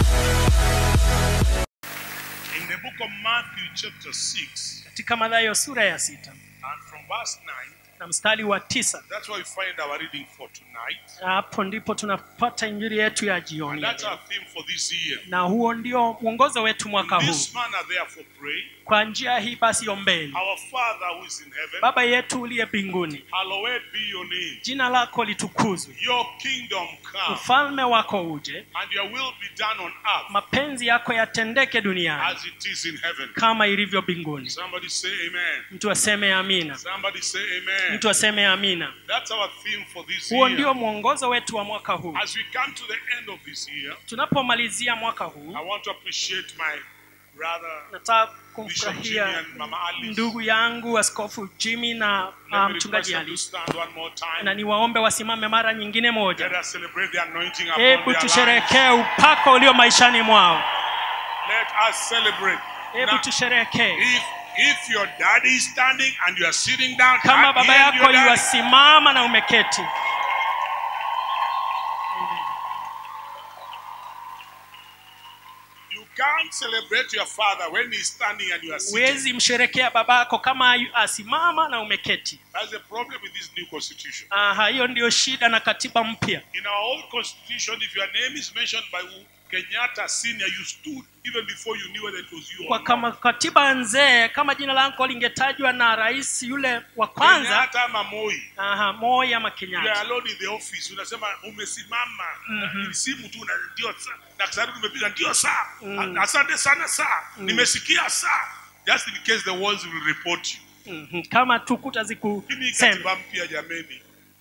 In the book of Matthew, chapter 6, katika Mathayo sura ya sita and from verse 9, na mstari wa tisa that's where we find our reading for tonight. hapo ndipo tunapata injili yetu ya jioni And ya that's leo. our theme for this year. na huo ndio mwongozo wetu mwaka In huu this manner, therefore, pray. kwa njia hii basi ombeni Our Father who is in heaven, baba yetu uliye mbinguni hallowed be your name. jina lako litukuzwe Your kingdom come, ufalme wako uje and your will be done on earth mapenzi yako yatendeke duniani as it is in heaven. kama ilivyo mbinguni Somebody say amen. mtu aseme amina Somebody say amen. mtu aseme amina That's our theme for this huo year. ndio mwongozo wetu wa mwaka huu As we come to the end of this year, tunapomalizia mwaka huu I want to appreciate my brother nataka Bishop Jimmy kumfurahia and Mama Alice. ndugu yangu askofu jimmy na Let uh, me request mchungaji them to ali stand one more na time. niwaombe wasimame mara nyingine Let moja us celebrate the anointing upon hebu their lives. tusherekee upako ulio maishani mwao Let us celebrate. hebu Now, tusherekee if if your daddy is standing and you are sitting down, kama clap baba here and yako your daddy. yuwasimama na umeketi You can't celebrate your father when he's standing and you are sitting. huwezi msherekea babako kama yu- asimama na umeketi That's the problem with this new constitution. Aha, hiyo ndio shida na katiba mpya In our old constitution, if your name is mentioned by Kenyatta Senior, you stood even before you knew whether it was you kwa or not. kama katiba nzee kama jina lako lingetajwa na rais yule wa kwanza Kenyatta ama Moi. aha, Moi ama You are Kenyatta alone in the office unasema umesimama Mhm. ni simu tu na ndio saa na kisari nimepiga ndio saa A- asante sana saa nimesikia saa just in case the walls will report you Mhm, kama tukuta hii zikusema katiba mpya jameni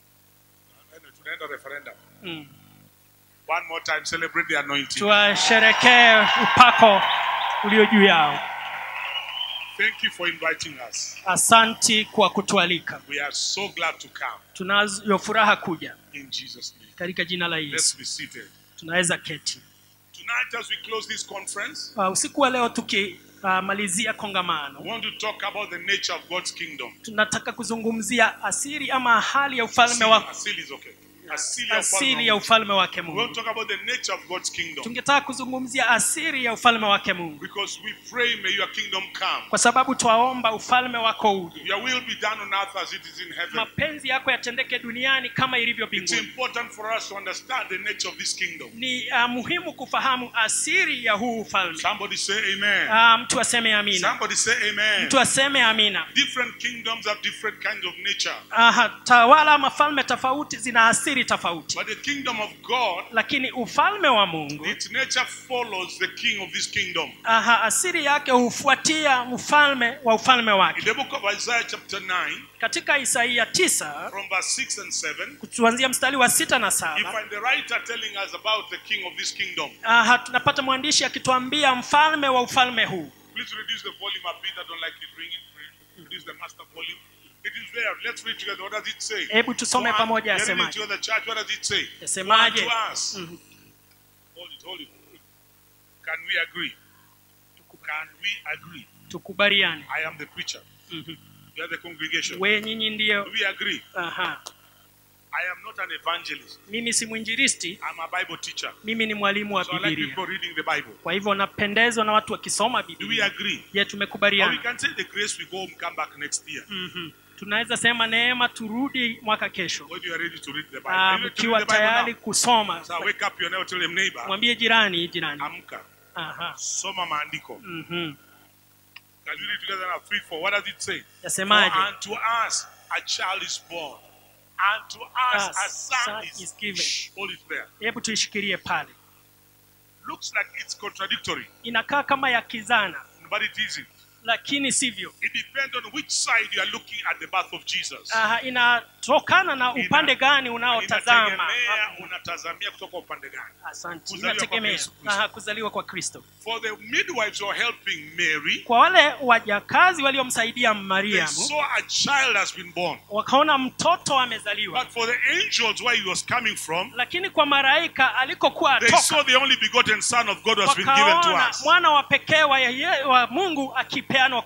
tunaenda referendum mm. one more time celebrate the anointing tuwasherekee upako ulio juu yao thank you for inviting us asanti kwa kutualika we are so glad to come tunayo furaha kuja in Jesus name katika jina la let's yesu be seated tunaweza keti tonight as we close this conference uh, usiku wa leo tukimalizia I kongamano want to talk about the nature of God's kingdom tunataka kuzungumzia asiri ama hali ya ufalme wa asili is okay asili ya asiri ufalme ya wa ufalme wake We want mungu to talk about the nature of God's kingdom tungetaka kuzungumzia asiri ya ufalme wake mungu because we pray, may your kingdom come. kwa sababu twaomba ufalme wako uje Your will be done on earth as it is in heaven. mapenzi yako yatendeke duniani kama ilivyo It's mbinguni important for us to understand the nature of this kingdom. ni uh, muhimu kufahamu asiri ya huu ufalme Somebody say amen. uh, mtu aseme amina Somebody say amen. mtu aseme amina Different kingdoms have different kinds of nature. Aha, tawala mafalme tofauti zina asiri tofauti But the kingdom of God, lakini ufalme wa mungu its nature follows the king of this kingdom. aha, asiri yake hufuatia mfalme wa ufalme In wake the book of Isaiah chapter 9, katika isaia tisa from verse 6 and 7, kuanzia mstari wa sita na you saba find the writer telling us about the king of this kingdom. aha, tunapata mwandishi akituambia mfalme wa ufalme huu Please reduce the volume a bit. I don't like it ringing. Reduce the master volume. It is there. Let's read together. What does it say? hebu tusome Go on. pamoja Get it yasemaje together, church. What does it say? yasemaje To us. Mhm. Hold it, hold it. Can we agree? Can we agree? tukubaliane I am the preacher. Mhm. You are the congregation. we nyinyi Do ndio we agree? aha. I am not an evangelist. mimi si mwinjilisti I'm a Bible teacher. mimi ni mwalimu wa So I like bibilia people reading the Bible. kwa hivyo napendezwa na watu wakisoma Do we bibilia agree? je Or we tumekubaliana can say the grace we go home, come back next year. Mhm. tunaweza sema neema turudi mwaka kesho When you are ready to read the Bible. Ah, Are you ready to mkiwa read the Bible tayari now? kusoma So wake up your neighbor, tell him neighbor. mwambie jirani jirani Amka. Aha. Soma maandiko. Mhm. Can we read together now? Three, four. What does it say? For yasemaje unto us a child is born. Unto us Us a son son is, is given. Shh, hold it there. hebu tuishikilie pale Looks like it's contradictory, inakaa kama ya kizana but it isn't. lakini sivyo It depends on which side you are looking at the birth of Jesus. Aha, inatokana na upande gani unaotazama Inategemea unatazamia kutoka upande gani. asante Kuzaliwa kwa inategemea Yesu Kristo. Aha, kuzaliwa kwa kristo For the midwives who are helping Mary, kwa wale wajakazi waliomsaidia they mariamu saw a child has been born. wakaona mtoto amezaliwa But for the angels where he was coming from, lakini kwa malaika alikokuwa they atoka saw the only begotten Son of God has been given to wakaona us. mwana wa pekee wa, yeye- wa mungu akipeanwa kwetu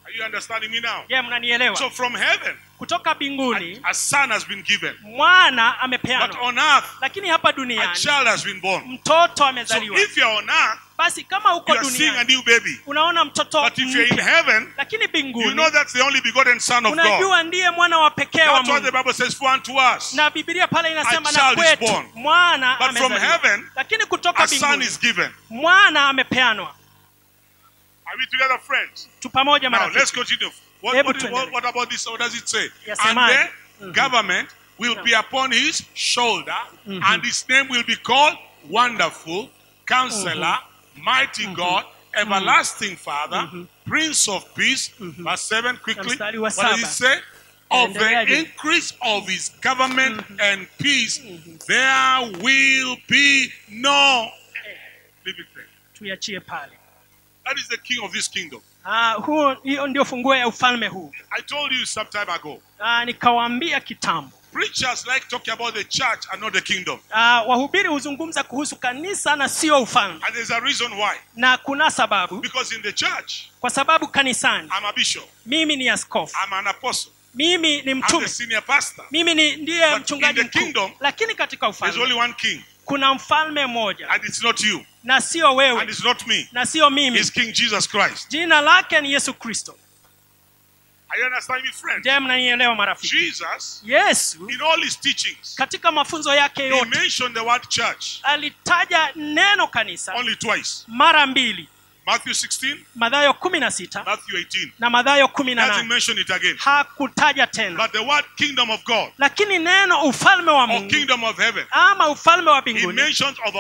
Are you understanding me now? je mnanielewa So from heaven, kutoka mbinguni a son has been given. mwana But amepeanwa on earth, lakini hapa a duniani child has been born. mtoto So amezaliwa if you're on earth, basi kama you uko are seeing a duniani new baby. unaona mtoto But if you're in mpya. heaven, lakini you mbinguni know that's the only begotten Son of God. unajua ndiye mwana wa pekee wa That's what the mungu Bible says for unto us. na bibilia pale inasema A na child is kwetu born. mwana But from amezaliwa heaven, lakini kutoka A son mbinguni is given. mwana amepeanwa Are we together, friends? tu pamoja Now marafiki let's continue. What, Hebu what, what, tuendelee. what about this? What does it say? And Yasemaje? the government will be upon his shoulder, and his name will be called Wonderful, Counselor, Mighty God, Everlasting Father, Prince of Peace. Verse 7 quickly. mstari wa What does it saba. say? Of the Endeleaje? increase of his government and peace, there will be no. Leave it there. tuiachie pale That is the king of this kingdom. Ah, huo hiyo ndio funguo ya ufalme huu I told you some time ago. Ah, nikawaambia kitambo Preachers like talking about the church and not the kingdom. Ah, wahubiri huzungumza kuhusu kanisa na sio ufalme And there's a reason why. na kuna sababu Because in the church, kwa sababu kanisani I'm a bishop, mimi ni askofu I'm an apostle, mimi ni I'm the mtume senior pastor. mimi ni ndiye But mchungaji in the kingdom, mkuu lakini katika There's only ufalme one king, kuna mfalme mmoja and it's not you, na sio and wewe it's not me. na sio mimi It's King Jesus Christ. jina lake ni yesu kristo Are you understanding me, friends? je mnanielewa marafiki Jesus, yesu in all his teachings, katika mafunzo yake he yote mentioned the word church alitaja neno kanisa only twice. mara mbili Matthew 16, madhayo kumi na sita Matthew 18. na madhayo kumi He na hasn't nane mentioned it again. hakutaja tena But the word kingdom of God lakini neno ufalme wa or mungu kingdom of heaven, ama ufalme wa he mbinguni mentions over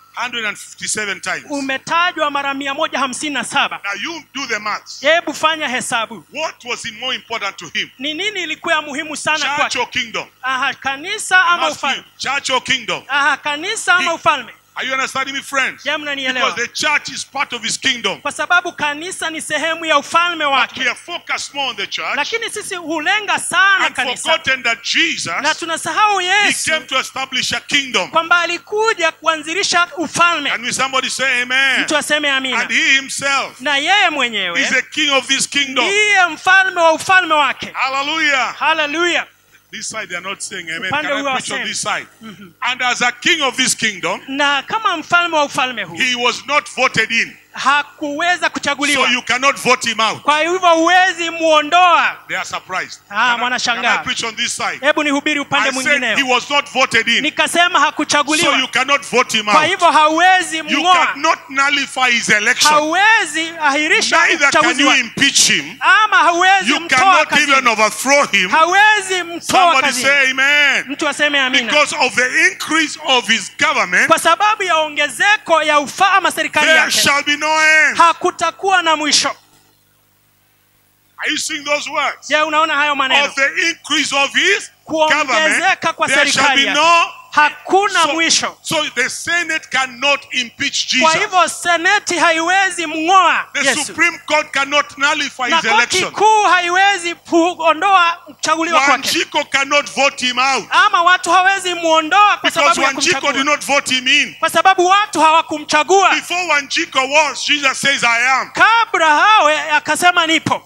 157 times. umetajwa mara mia moja hamsini na saba Now you do the maths. hebu fanya hesabu What was it more important to him? ni nini ilikuwa ya muhimu sana Church kwake or kingdom? aha kanisa ama Matthew, ufalme church or kingdom? aha kanisa ama He- ufalme Are you understanding me, friends? je Because mnanielewa the church is part of his kingdom. kwa sababu kanisa ni sehemu ya ufalme But we wake are focused more on the church lakini sisi hulenga sana and kanisa forgotten that na Jesus, tunasahau he yesu came to establish a kingdom. kwamba alikuja kuanzilisha ufalme And will somebody say amen? mtu aseme amina And he himself na yeye is mwenyewe the king of this kingdom. ndiye mfalme wa ufalme wake Hallelujah. haleluya This side they are not saying amen. Upande Can huu I preach on hawasemi. this side? And as a king of this kingdom, na kama mfalme wa ufalme huu he was not voted in. hakuweza So kuchaguliwa you cannot vote him out. kwa hivyo huwezi muondoa They are surprised. Ah, Can I, wanashangaa. can I preach on this side? hebu nihubiri upande I said mwingineo he was not voted in. nikasema So hakuchaguliwa you cannot vote him kwa out. hivyo hauwezi You mng'oa cannot nullify his election. hauwezi ahirisha Neither can uchaguzi you wake impeach him. ama hauwezi You mtoa cannot even kazini overthrow him. hawezi mtoa Somebody kazini say amen. mtu aseme amina Because of the increase of his government, kwa sababu ya ongezeko ya ufaa serikali there yake shall be no end. hakutakuwa na mwisho Are you seeing those words? je unaona hayo maneno Of the increase of his government, kuongezeka kwa there shall serikali be yake no. hakuna So, mwisho so the Senate cannot impeach kwa Jesus. hivyo seneti haiwezi mng'oa The yesu Supreme Court cannot nullify na his koti election. kuu haiwezi kuondoa kuchaguliwa kwake Wanjiko cannot vote him out ama watu hawezi muondoa kwa because sababu ya Wanjiko did kumchagua not vote him in. kwa sababu watu hawakumchagua Before Wanjiko was, Jesus says, I am. kabla hawe akasema nipo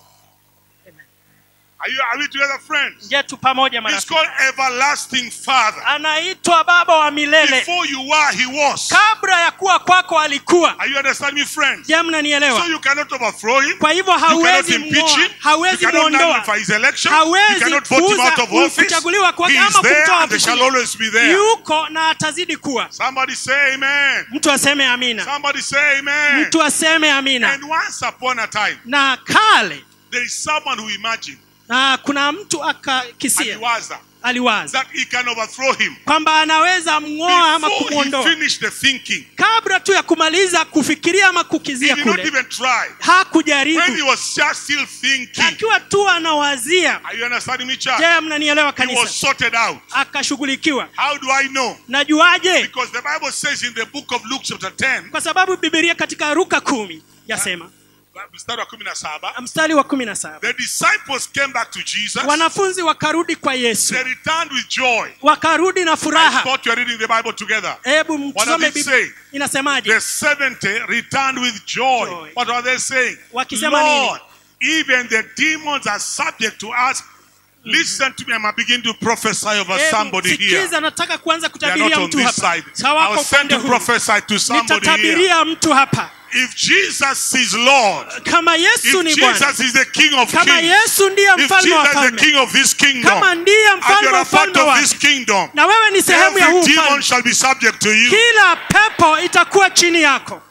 Are, you, are we together, friends? je tu pamoja He's marafiki called Everlasting Father. anaitwa baba wa milele Before you were, he was. kabla ya kuwa kwako alikuwa Are you understanding me, friends? je mnanielewa So you cannot overthrow him. kwa hivyo You cannot hawezi impeach mng'oa him. You hawezi cannot muondoa nullify his election. You hawezi cannot vote him out of kuuza office. kuchaguliwa kwake He is ama there kumtoa and they shall ofisini. always be there. yuko na atazidi kuwa Somebody say amen. mtu aseme amina Somebody say amen. mtu aseme amina And once upon a time, na kale there is someone who imagined na kuna mtu akakisia aliwaza aliwaza that he can overthrow him kwamba anaweza mng'oa ama before he kumwondoa finished the thinking. kabla tu ya kumaliza kufikiria ama He kukizia did not kule even try. When he hakujaribu was just still thinking. akiwa tu anawazia Are you understanding me, church? je mnanielewa He was kanisa sorted out. akashughulikiwa How do I know? najuaje Because the Bible says in the book of Luke chapter 10, kwa sababu bibilia katika ruka kumi yasema mstari wa kumi na saba, mstari wa kumi na saba the disciples came back to Jesus. wanafunzi wakarudi kwa yesu They returned with joy. wakarudi na I furaha thought you were reading the Bible together. hebu What mtusome does it Biblia. say? inasemaje The 70 returned with joy. Joy. What are they saying? Wakisema nini? Lord, Even the demons are subject to us. Listen to me. I'm beginning to prophesy over Hebu somebody here. sikiza nataka kuanza They are not kutabiria on mtu this hapa side. I sawako was sent upande to huu prophesy to somebody here. nitatabiria mtu hapa If Jesus is Lord, kama yesu if ni bwana Jesus is the King of kama Kings, yesu ndiye if mfalme wa Jesus is the falme King of this kingdom, kama ndiye and mfalme you're wa a part ufalme of wake this kingdom, na wewe ni sehemu ya huu every demon ufalme shall be subject to you. kila pepo itakuwa chini yako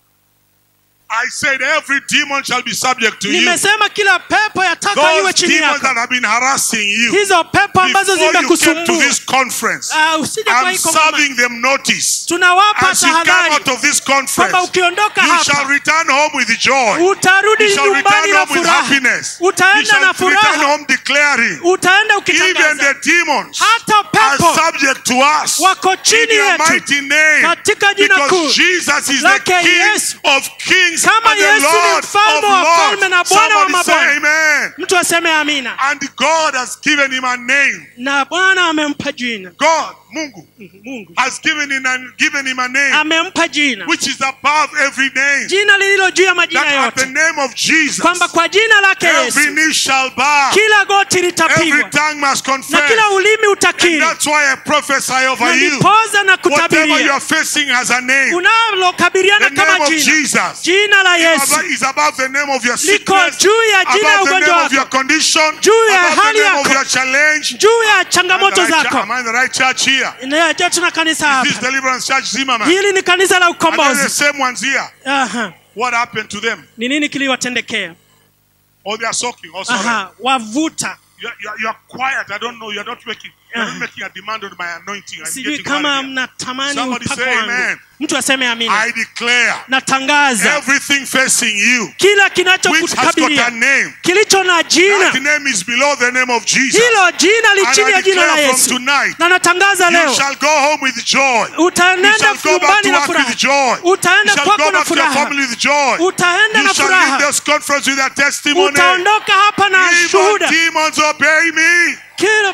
I said every demon shall be subject to you. nimesema kila pepo yataka iwe Those chini demons yako that have been harassing you hizo pepo ambazo before you came to zimekusumbua this conference, Ah, usije kwa I'm hii kongamano. serving them notice. tunawapa As you come tahadhari out of this kwamba conference, ukiondoka you shall hapa return home with joy. utarudi You shall nyumbani return na home with furaha happiness. You utaenda shall na return furaha home declaring, utaenda even ukitangaza the demons hata are pepo subject to us. wako In chini your yetu mighty name, katika jina kuu because Jesus is the lake King Yesu. of kings Kama and the Yesu ni Lord mfalme of wa falme na lords. Bwana wa Somebody say mabwana. amen. mtu aseme amina And God has given him a name. na bwana amempa jina God, Mungu, mungu has given him, a, given him a name amempa jina which is above every name. jina lililo juu ya majina That at the yote name of Jesus, kwamba kwa jina lake every yesu knee shall bow, kila goti every litapigwa tongue must na confess. kila ulimi And utakiri that's why I prophesy na over you. nipoza na Whatever you kutabiria are facing has a name. unalokabiliana The kama name of jina Jesus jina la yesu is above the name of your liko sickness, juu ya jina ya above the ugonjwa name of your wako condition, Juu ya above the hali name of yako. your challenge. juu ya Am I changamoto the right, zako am I in the right church here? Na je tuna kanisa Is this hapa Deliverance Church Zimmerman? hili ni kanisa la And then the ukombozi same ones here. Aha. What happened to them? ni nini kiliwatendekea Oh, they are soaking. Oh, sorry. Aha. wavuta You're, you're, you're quiet. I don't know. You're not making, you're not Uh-huh. making a demand on my anointing. I'm sijui getting kama worried here. mnatamani Somebody upako say wangu amen. mtu aseme amina I declare natangaza everything facing you, kila which has got a kinachokukabilia name, kilicho na that jina name is below the name of Jesus. hilo jina li And chini I ya jina la declare from yesu tonight, na natangaza you leo shall go home with joy. You utaenda shall go back nyumbani to na work furaha with joy. You utaenda shall kwako go na back to your furaha family with joy. utaenda You na shall leave furaha this conference with a testimony. utaondoka hapa na Even shuhuda demons obey me. kila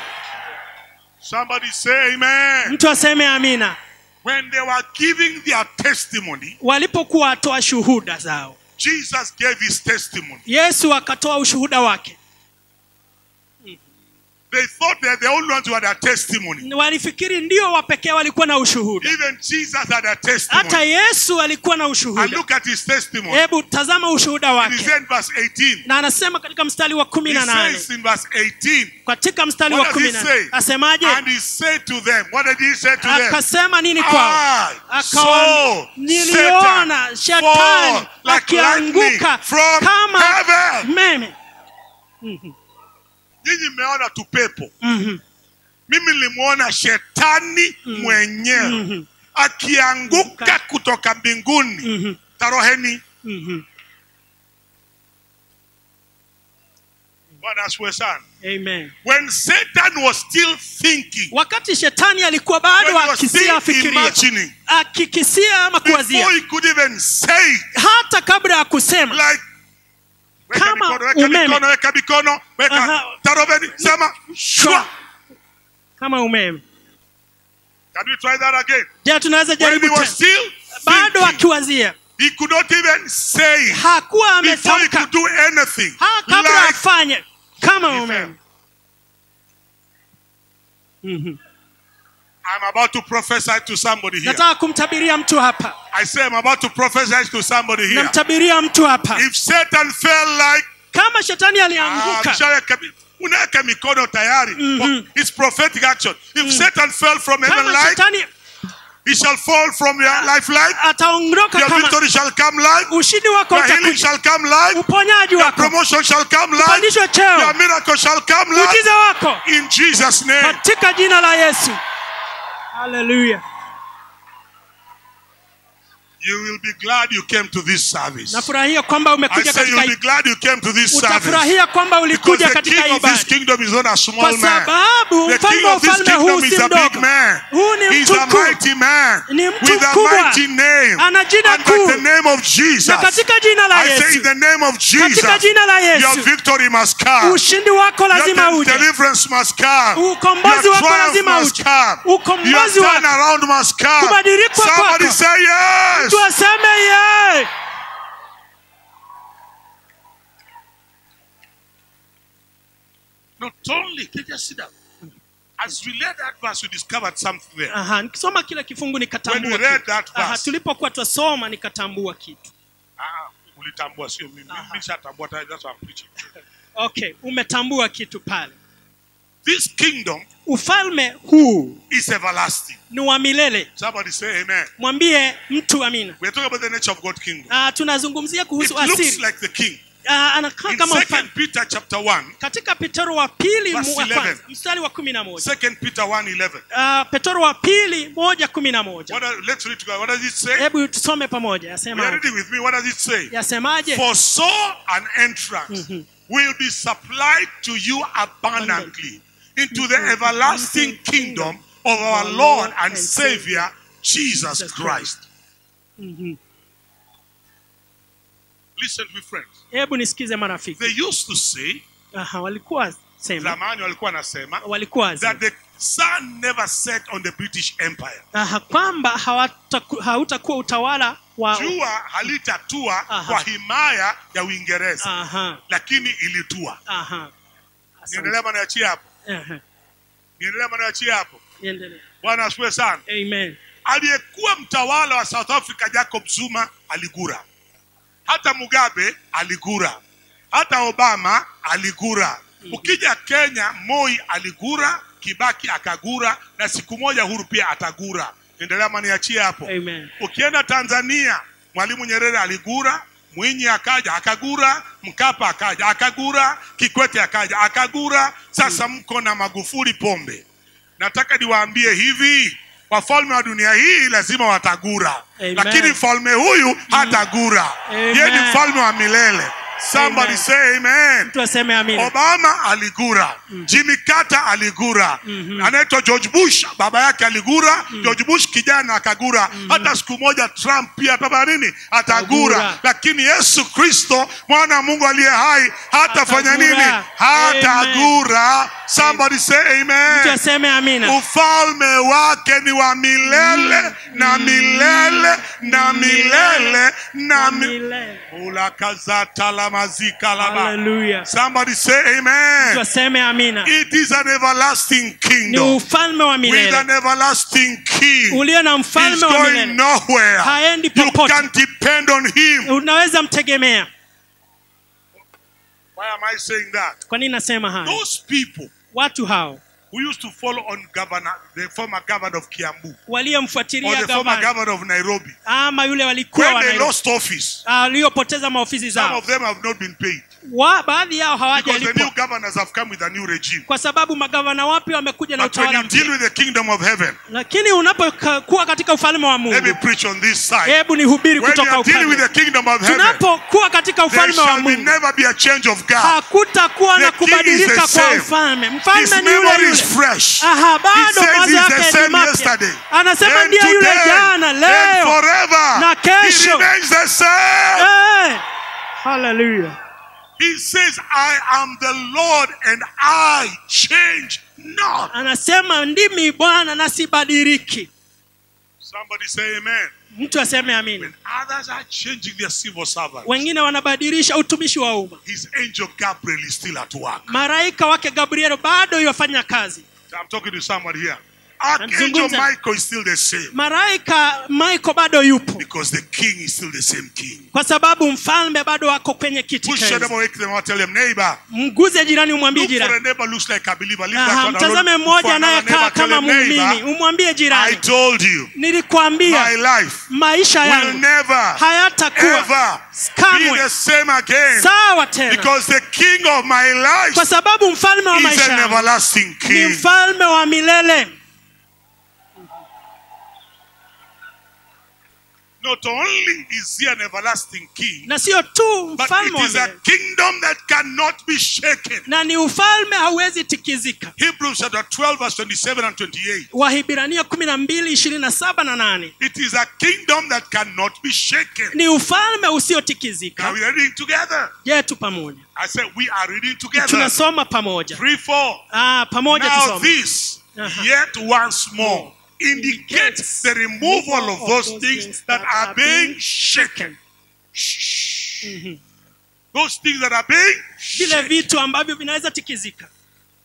Somebody say amen. mtu aseme amina When they were giving their testimony, walipokuwa watoa shuhuda zao Jesus gave his testimony. yesu akatoa ushuhuda wake They thought they're the only ones who had a testimony. walifikiri ndio wapekee walikuwa na ushuhuda Even Jesus had a hata testimony. yesu alikuwa na And ushuhuda look at his testimony. hebu tazama ushuhuda It is wake in verse 18. na anasema katika mstari wa kumi He na nane says in verse 18, katika mstari What wa does kumi he na say? nane asemaje and he said to them, What did he say to them? akasema nini kwao I akawa saw niliona Satan shetani fall like lightning akianguka from kama heaven. meme Nyinyi mmeona tu pepo. Mhm. Mimi nilimwona shetani mwenyewe Mhm. akianguka kutoka mbinguni. Mhm. Taroheni. Mhm. Bwana asifiwe sana. Amen. When Satan was still thinking, wakati shetani alikuwa when bado he was akisia still afikiria imagining, akikisia ama before kuwazia he could even say it, hata kabla ya kusema like weka Kama mikono, weka umeme. mikono, weka mikono, weka Aha. tarobeni, sema shwa. kama umeme Can we try that again? je tunaweza When he jaribu was tena still bado thinking, akiwazia he could not even say it hakuwa before he ametamka could do anything. ha, kabla Like afanye kama he umeme fell. Mhm. I'm about to prophesy to somebody here. nataka kumtabiria mtu hapa I say I'm about to prophesy to somebody here. namtabiria mtu hapa If Satan fell like kama shetani Ah, alianguka mshaweka mi- unaweka mikono tayari Mhm. it's prophetic action if satan fell from heaven kama like shetani he shall fall from your life like ataondoka your kama victory shall come like ushindi wako your healing utakuja shall come like uponyaji your wako promotion shall come like upandishwe your cheo miracle shall come like muujiza wako in jesus name katika jina la yesu haleluya you will be glad you came to this service nafurahia kwamba i umekuja say you'll katika be glad you came to this service utafurahia kwamba because ulikuja the katika king of this ibada kingdom is not a kwa small man sababu The mfalme king wa of this ufalme huu kingdom si is a big mdogo man. huu ni He's mtu a mkuu mighty man Ni mtu with a mkubwa. mighty name. Ana jina And kuu. at the name of Jesus, na katika jina la I say in yesu the name of Jesus, katika jina la your yesu victory must come. ushindi wako lazima Your uje deliverance must come. Ukombozi Your wako triumph lazima must uje. come. Ukombozi Your wako. turnaround must come. Kubadilika Somebody kwako. say yes. mtu aseme ye Not only, can you just sit down? As we read that verse, we discovered something there. Aha, nikisoma kile kifungu When nikatambua we read kitu. that Aha, verse, tulipokuwa twasoma nikatambua kitu ah, ulitambua sio mimi. Aha. Mimi nishatambua, that's what I'm preaching. okay umetambua kitu pale This kingdom ufalme huu is everlasting. ni wa milele Somebody say amen. mwambie mtu amina We're talking about the nature of God's kingdom. uh, tunazungumzia It kuhusu looks asiri like the king. uh, anakaa In kama Second mfalme Peter chapter 1, katika petero wa pili Verse mu- wa 11. kwanza mstari wa kumi na moja Second Peter 1 uh, petero wa pili moja kumi na moja What does, let's read together. What does it say? hebu tusome pamoja We are yasema reading with me. What does it say? yasemaje For so an entrance will be supplied to you abundantly into the everlasting kingdom of our Lord and Savior Jesus Christ. Mhm. Listen to me, friends. hebu nisikize marafiki They used to say, Aha, walikuwa sema zamani walikuwa nasema, walikuwa that sema the sun never set on the British Empire. Aha, kwamba hawataku- hautakuwa utawala wa Jua halitatua Aha. kwa himaya ya Uingereza, aha, lakini ilitua. aha. Asante. Niendelea manaachia hapo. Aha, Niendelea manaachia hapo. endelea. Bwana asifiwe sana. Amen. aliyekuwa mtawala wa South Africa Jacob Zuma aligura, hata Mugabe aligura, hata Obama aligura. Ukija Kenya, Moi aligura, Kibaki akagura, na siku moja Uhuru pia atagura. Endelea maniachie hapo. Amen. Ukienda Tanzania, Mwalimu Nyerere aligura, Mwinyi akaja akagura, Mkapa akaja akagura, Kikwete akaja akagura. Sasa mko na Magufuli pombe. Nataka niwaambie hivi, wafalme wa dunia hii lazima watagura, Amen. lakini mfalme huyu hatagura. Amen. Yeye ni mfalme wa milele. Somebody Amen. say amen. Mtu aseme amina. Obama aligura, Jimmy Carter aligura, Mhm. anaitwa George Bush, baba yake aligura, George Bush kijana akagura, hata siku moja Trump pia atafanya nini? Atagura. Atagura. Lakini Yesu Kristo mwana wa Mungu aliye hai hatafanya Atagura. nini? Hatagura. Somebody say Mtu amen. aseme amina. Ufalme wake ni wa milele na milele na milele na milele. Milele. Ulakazata la mazika laba. Hallelujah. Somebody say Mtu amen. aseme amina. It is an everlasting Ni kingdom ufalme wa with an milele everlasting king. ulio na He's mfalme wa going milele, nowhere. haendi You popote. can depend on him. Unaweza mtegemea. Why am I saying that? Kwa nini nasema haya? Those people Watu hao who used to follow on governor, the former governor of Kiambu or waliomfuatilia the former gavana governor of Nairobi, ama yule walikuwa when they wana- lost office, ah, waliopoteza maofisi some zao, of them have not been paid wa, baadhi yao because the new hawajalipwa governors have come with a new regime. kwa sababu magavana wapya wamekuja na But when utawala you deal mpya. with the kingdom of heaven, Lakini unapokuwa katika ufalme wa let me Mungu, preach on this side. hebu nihubiri When you kutoka are dealing with ufalme. the kingdom of heaven, Tunapokuwa katika there ufalme wa shall be Mungu, never be a change of God. hakutakuwa na The king is the kubadilika kwa same. ufalme. His Mfalme ni yule memory is yule. fresh. Aha, He bado says mawazo he's the yake ni same mapya. yesterday. Anasema and ndiye yule today, jana, and leo forever. na kesho. He remains the same. Eh, hallelujah. He says, I am the Lord and I change not. Anasema ndimi Bwana na sibadiliki. Somebody say amen. Mtu aseme amina. When others are changing their civil servants, Wengine wanabadilisha utumishi wa umma. his angel Gabriel is still at work. Malaika wake Gabriel bado yafanya kazi. I'm talking to somebody here. Archangel Namzungumza. Michael is still the same Malaika Michael bado yupo because the king is still the same king. kwa sababu mfalme bado ako kwenye kiti Push cha them enzi. or wake them or tell them, neighbor. Mguze jirani, umwambie Look for jirani. a neighbor looks like a believer. Leave Aha, that one mtazame alone. mmoja For another anayekaa neighbor, tell kama them, muumini, neighbor, umwambie I jirani, told you, my nilikwambia life maisha will yangu never, hayatakuwa ever be kamwe the same again. sawa tena, Because the king of my life kwa sababu mfalme wa is maisha an yangu everlasting ni king. mfalme wa milele. Not only is he an everlasting king, Na sio tu but mfalme it wa is a milele, kingdom that cannot be shaken. na ni ufalme hauwezi tikizika. Hebrews chapter 12, verse 27 and 28. Wahibrania kumi na mbili ishirini na saba na nane It is a kingdom that cannot be shaken. ni ufalme Now usiotikizika. we are reading together. Je, tu pamoja I said we are reading together. tunasoma pamoja. Three, four. Ah, pamoja Now tusome. this, Uh-huh. yet once more, indicates the removal of those things that are being shaken. Shh. Mhm. Those things that are being vile shaken. vitu ambavyo vinaweza tikizika.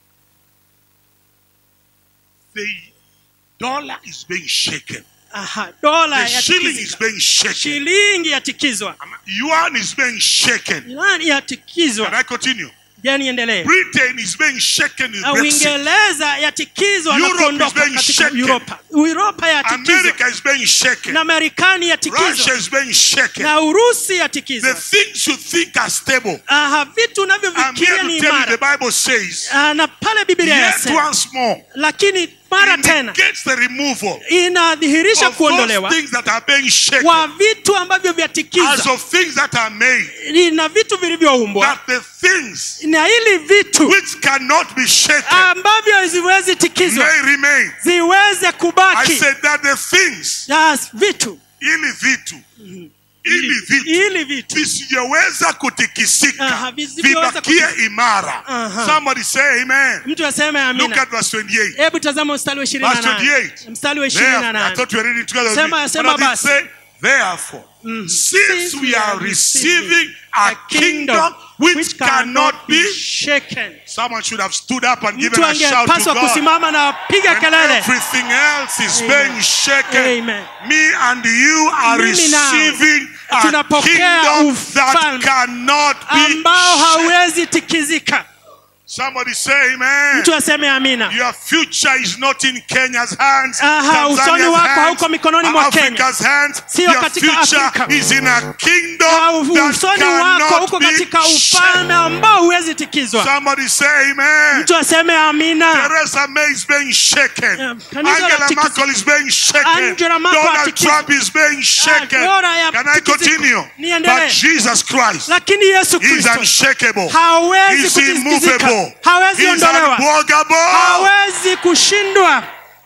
the dollar is being shaken. Aha, dola The shilling is yatikizika being shaken. shilingi yatikizwa Yuan is being shaken. Irani Can yatikizwa I continue? je niendelee Britain is being shaken in Na Brexit. uingereza yatikizwa na Europe is kuondoka being katika shaken. uropa uropa yatikizwa America is being shaken. na marekani Russia yatikizwa is being shaken. na urusi The yatikizwa things you think are stable. Aha, vitu I'm here unavyovikiria to ni tell you the imara Bible says, Ah, na pale biblia yet yasema once more, lakini mara tena indicates the removal inadhihirisha of those kuondolewa things that are being shaken kwa vitu ambavyo as vyatikizwa of things that are made, na vitu vilivyoumbwa that the things na ili vitu which cannot be shaken ambavyo haziwezi tikizwa may remain. ziweze I kubaki said that the things, Yes, vitu ili vitu, ili vitu ili vitu visijeweza Aha, kutikisika visivyoweza vibakie imara. Aha. Somebody say amen. mtu aseme Look amina at verse 28. hebu tazama mstari wa ishirini na Verse nane 28. mstari wa ishirini Therefore, na I nane thought we were reading together. with Sema- me. sema But I did basi. say, therefore, since we are receiving a kingdom which cannot be, shaken someone should have stood up and given mtu a shout to angepaswa God. kusimama na piga When kelele everything else is Amen. being shaken, Amen. me and you are Mimi nawe receiving a tunapokea kingdom that ufalme cannot be ambao shaken. hauwezi tikizika Somebody say amen. mtu aseme amina Your future is not in Kenya's hands, Aha, usoni Tanzania's wako hands, hauko mikononi mwa Kenya. Africa's hands. Sio Your katika future Afrika. is in a Na kingdom that usoni wako cannot uko be katika shaken. ufalme ambao huwezi tikizwa Somebody say amen. mtu aseme amina Theresa May is being shaken. Yeah, kanisa Angela latikisa- Merkel is being shaken. Angela Merkel Donald atikisa- Trump is being shaken. Dora ya Can I tikisiko. continue? Niendelee. But Jesus Christ lakini yesu is kristo unshakable. hawezi He's kutikizika immovable. hawezi He's ondolewa unblockable. hawezi kushindwa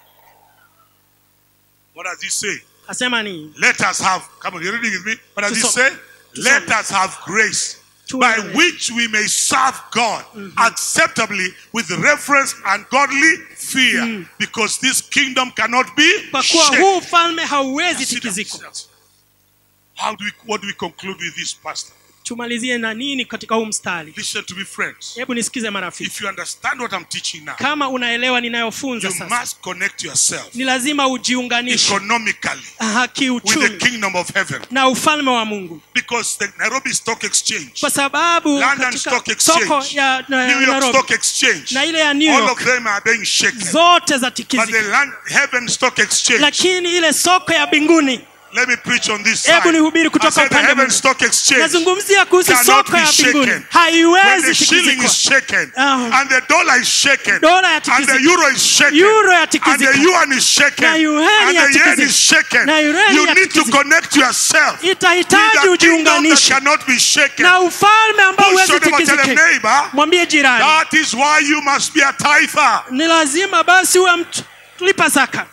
What does he say? asema ni Let us have, come on, you're reading with me. What does he Tusome. say? Tusome. Let us have grace Tuwe- by which we may serve God acceptably with reverence and godly fear because this kingdom cannot be kwa kuwa shaken. huu ufalme hauwezi Consider tikizika ourselves. How do we, what do we conclude with this, Pastor? tumalizie na nini katika huu mstari Listen to me, friends. hebu nisikize marafiki If you understand what I'm teaching now, kama unaelewa ninayofunza you sasa must connect yourself ni lazima ujiunganishe economically aha, with the kiuchumi kingdom of heaven na ufalme wa mungu because the Nairobi Stock Exchange, kwa sababu London katika Stock soko Exchange, ya na, New York Nairobi Stock Exchange, na ile ya New all of York them are being shaken. zote za But the tikizika land, heaven stock exchange, lakini ile soko ya mbinguni let me preach on this Hebu side. nihubiri I kutoka said the upande heaven mmoja. stock exchange, nazungumzia kuhusu cannot soko ya be mbinguni shaken. when the haiwezi shilling tikizikwa is shaken, Ah. and the dollar is shaken, Dola and the yatikizika. euro is shaken, Euro and the yatikizika. yuan is shaken, Na yuan and the yen yatikizika. is shaken, Na yuan you need to yatikizika. connect yourself with itahitaji a kingdom that ujiunganishe cannot be shaken. na ufalme ambao Push huwezi your neighbor, tell them, tikizike neighbor, mwambie jirani that is why you must be a tither. ni lazima basi uwe mtu lipa zaka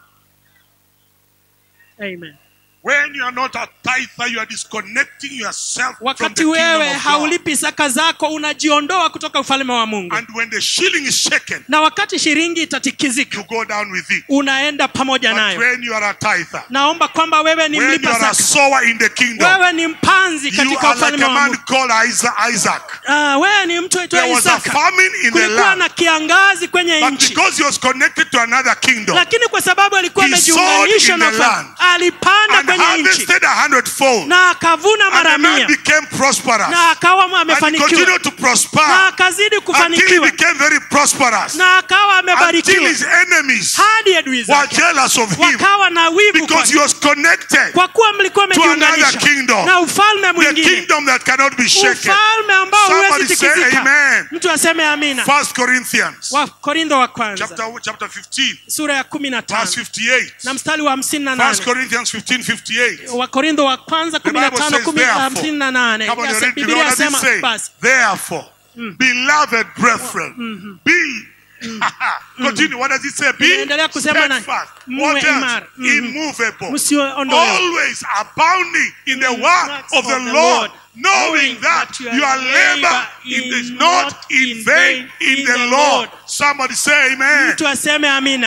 Amen. When you are not a tither, you are disconnecting yourself from the wakati kingdom wewe of God. haulipi zaka zako unajiondoa kutoka ufalme wa mungu And when the shilling is shaken, na wakati shilingi itatikizika you go down with it. unaenda pamoja But nayo when you are a tither, naomba kwamba wewe ni when you mlipa are a zaka sower in the kingdom, wewe ni mpanzi you katika are like ufalme a wa man mungu called Isa- Isaac. Ah, wewe ni mtu There aitwaye was a isaka famine in the kulikuwa land, na kiangazi kwenye but nchi because he was connected to another kingdom lakini kwa sababu alikuwa He amejiunganisha sowed na in the ufalme, land alipanda and kwenye nchi harvested a hundredfold, na akavuna and mara the man mia became prosperous, na akawa and he amefanikiwa continued to prosper na akazidi until he kufanikiwa became very prosperous, na akawa until amebarikiwa his enemies hadi adui were zake jealous of him wakawa na wivu because kwake. he was connected kwa kuwa mlikuwa to another mmejiunganisha kingdom, na ufalme the mwingine kingdom that cannot be shaken. ufalme ambao Somebody huwezi say tikizika amen. mtu aseme amina First Corinthians wakorintho wa kwanza chapter, chapter 15, sura ya kumi na tano verse 58. na mstari wa hamsini na First nane Corinthians 15, 58. wakorintho wa kwanza kumi na Bible tano says, kumi- therefore. hamsini na nane Come on, you Yase- read the biblia what does it yasema say? basi Therefore, beloved brethren, be continue. What does it say? Be Inaendelea kusema na- steadfast. muwe What else? imara. Mhm. Immovable. Msiondolewe. Always abounding in the work works of the of the Lord, Lord, knowing knowing that that your your labor labor is is not not in in vain vain in in the the Lord. Lord. Somebody say amen. mtu aseme amina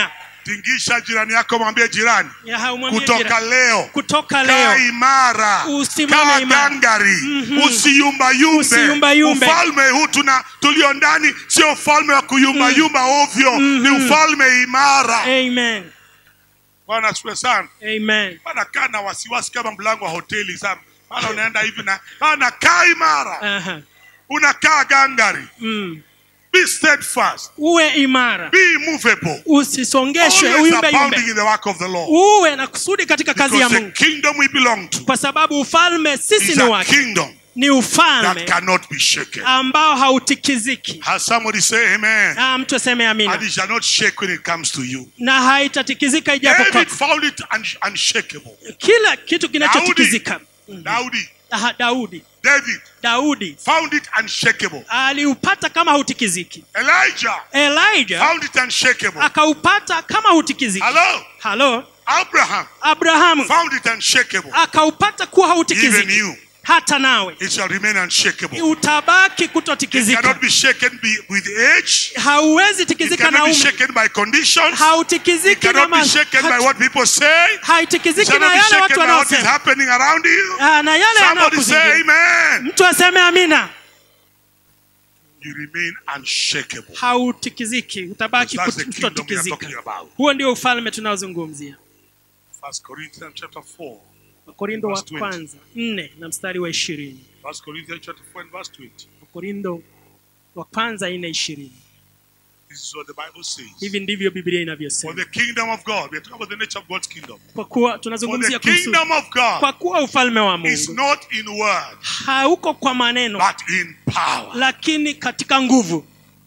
tingisha jirani yako mwambie jirani Ya, haumwambie kutoka jirani. leo kutoka kaa leo imara Usimame kaa imara. gangari Mhm. usiyumbayumbe Usiyumbayumbe. ufalme huu tuna tulio ndani sio ufalme wa kuyumbayumba ovyo ni ufalme imara amen bwana asifiwe sana amen bana kaa na wasiwasi kama mlango wa hoteli sana bana unaenda hivi na bana kaa imara Aha. unakaa gangari Mm. be steadfast uwe imara be immovable usisongeshwe always uyumbe abounding yumbe in the work of the Lord uwe na kusudi katika kazi ya because the mungu kingdom we belong to kwa sababu ufalme sisi is ni a wake kingdom ni that ufalme cannot be shaken ambao hautikiziki has somebody say amen Ah, mtu aseme and amina it shall not shake when it comes to you na haitatikizika ijapo David kwako found it un- unshakable kila kitu kinachotikizika Daudi Aha, daudi David daudi found it unshakable aliupata kama hautikiziki Elijah elijah found it unshakable akaupata kama hautikiziki hello halo Abraham abrahamu found it unshakable akaupata kuwa even hautikiziki you hata nawe it shall remain unshakable utabaki it kutotikizika cannot be shaken be, with age hauwezi it tikizika na cannot be umri shaken by conditions it hautikiziki na cannot be ma- shaken by hat- what people say it haitikiziki na cannot be yale watu shaken by what is wanaosema happening around you Ah, na yale somebody say yanayokuzingira amen mtu aseme amina you remain unshakable hautikiziki utabaki that's the kut- kingdom we are kutotikizika talking about huo ndio ufalme tunaozungumzia First Corinthians chapter 4 wakorindo wa Verse 20. kwanza nne na mstari wa ishirini First Corinthians chapter 4 and verse 20 wakorindo wa kwanza nne ishirini this is what the Bible says hivi ndivyo biblia for inavyosema the kingdom of God we are talking about the nature of God's kingdom kwa kuwa for the tunazungumzia kuhusu kingdom of God kwa kuwa ufalme wa is mungu not in word hauko kwa maneno but in power lakini katika nguvu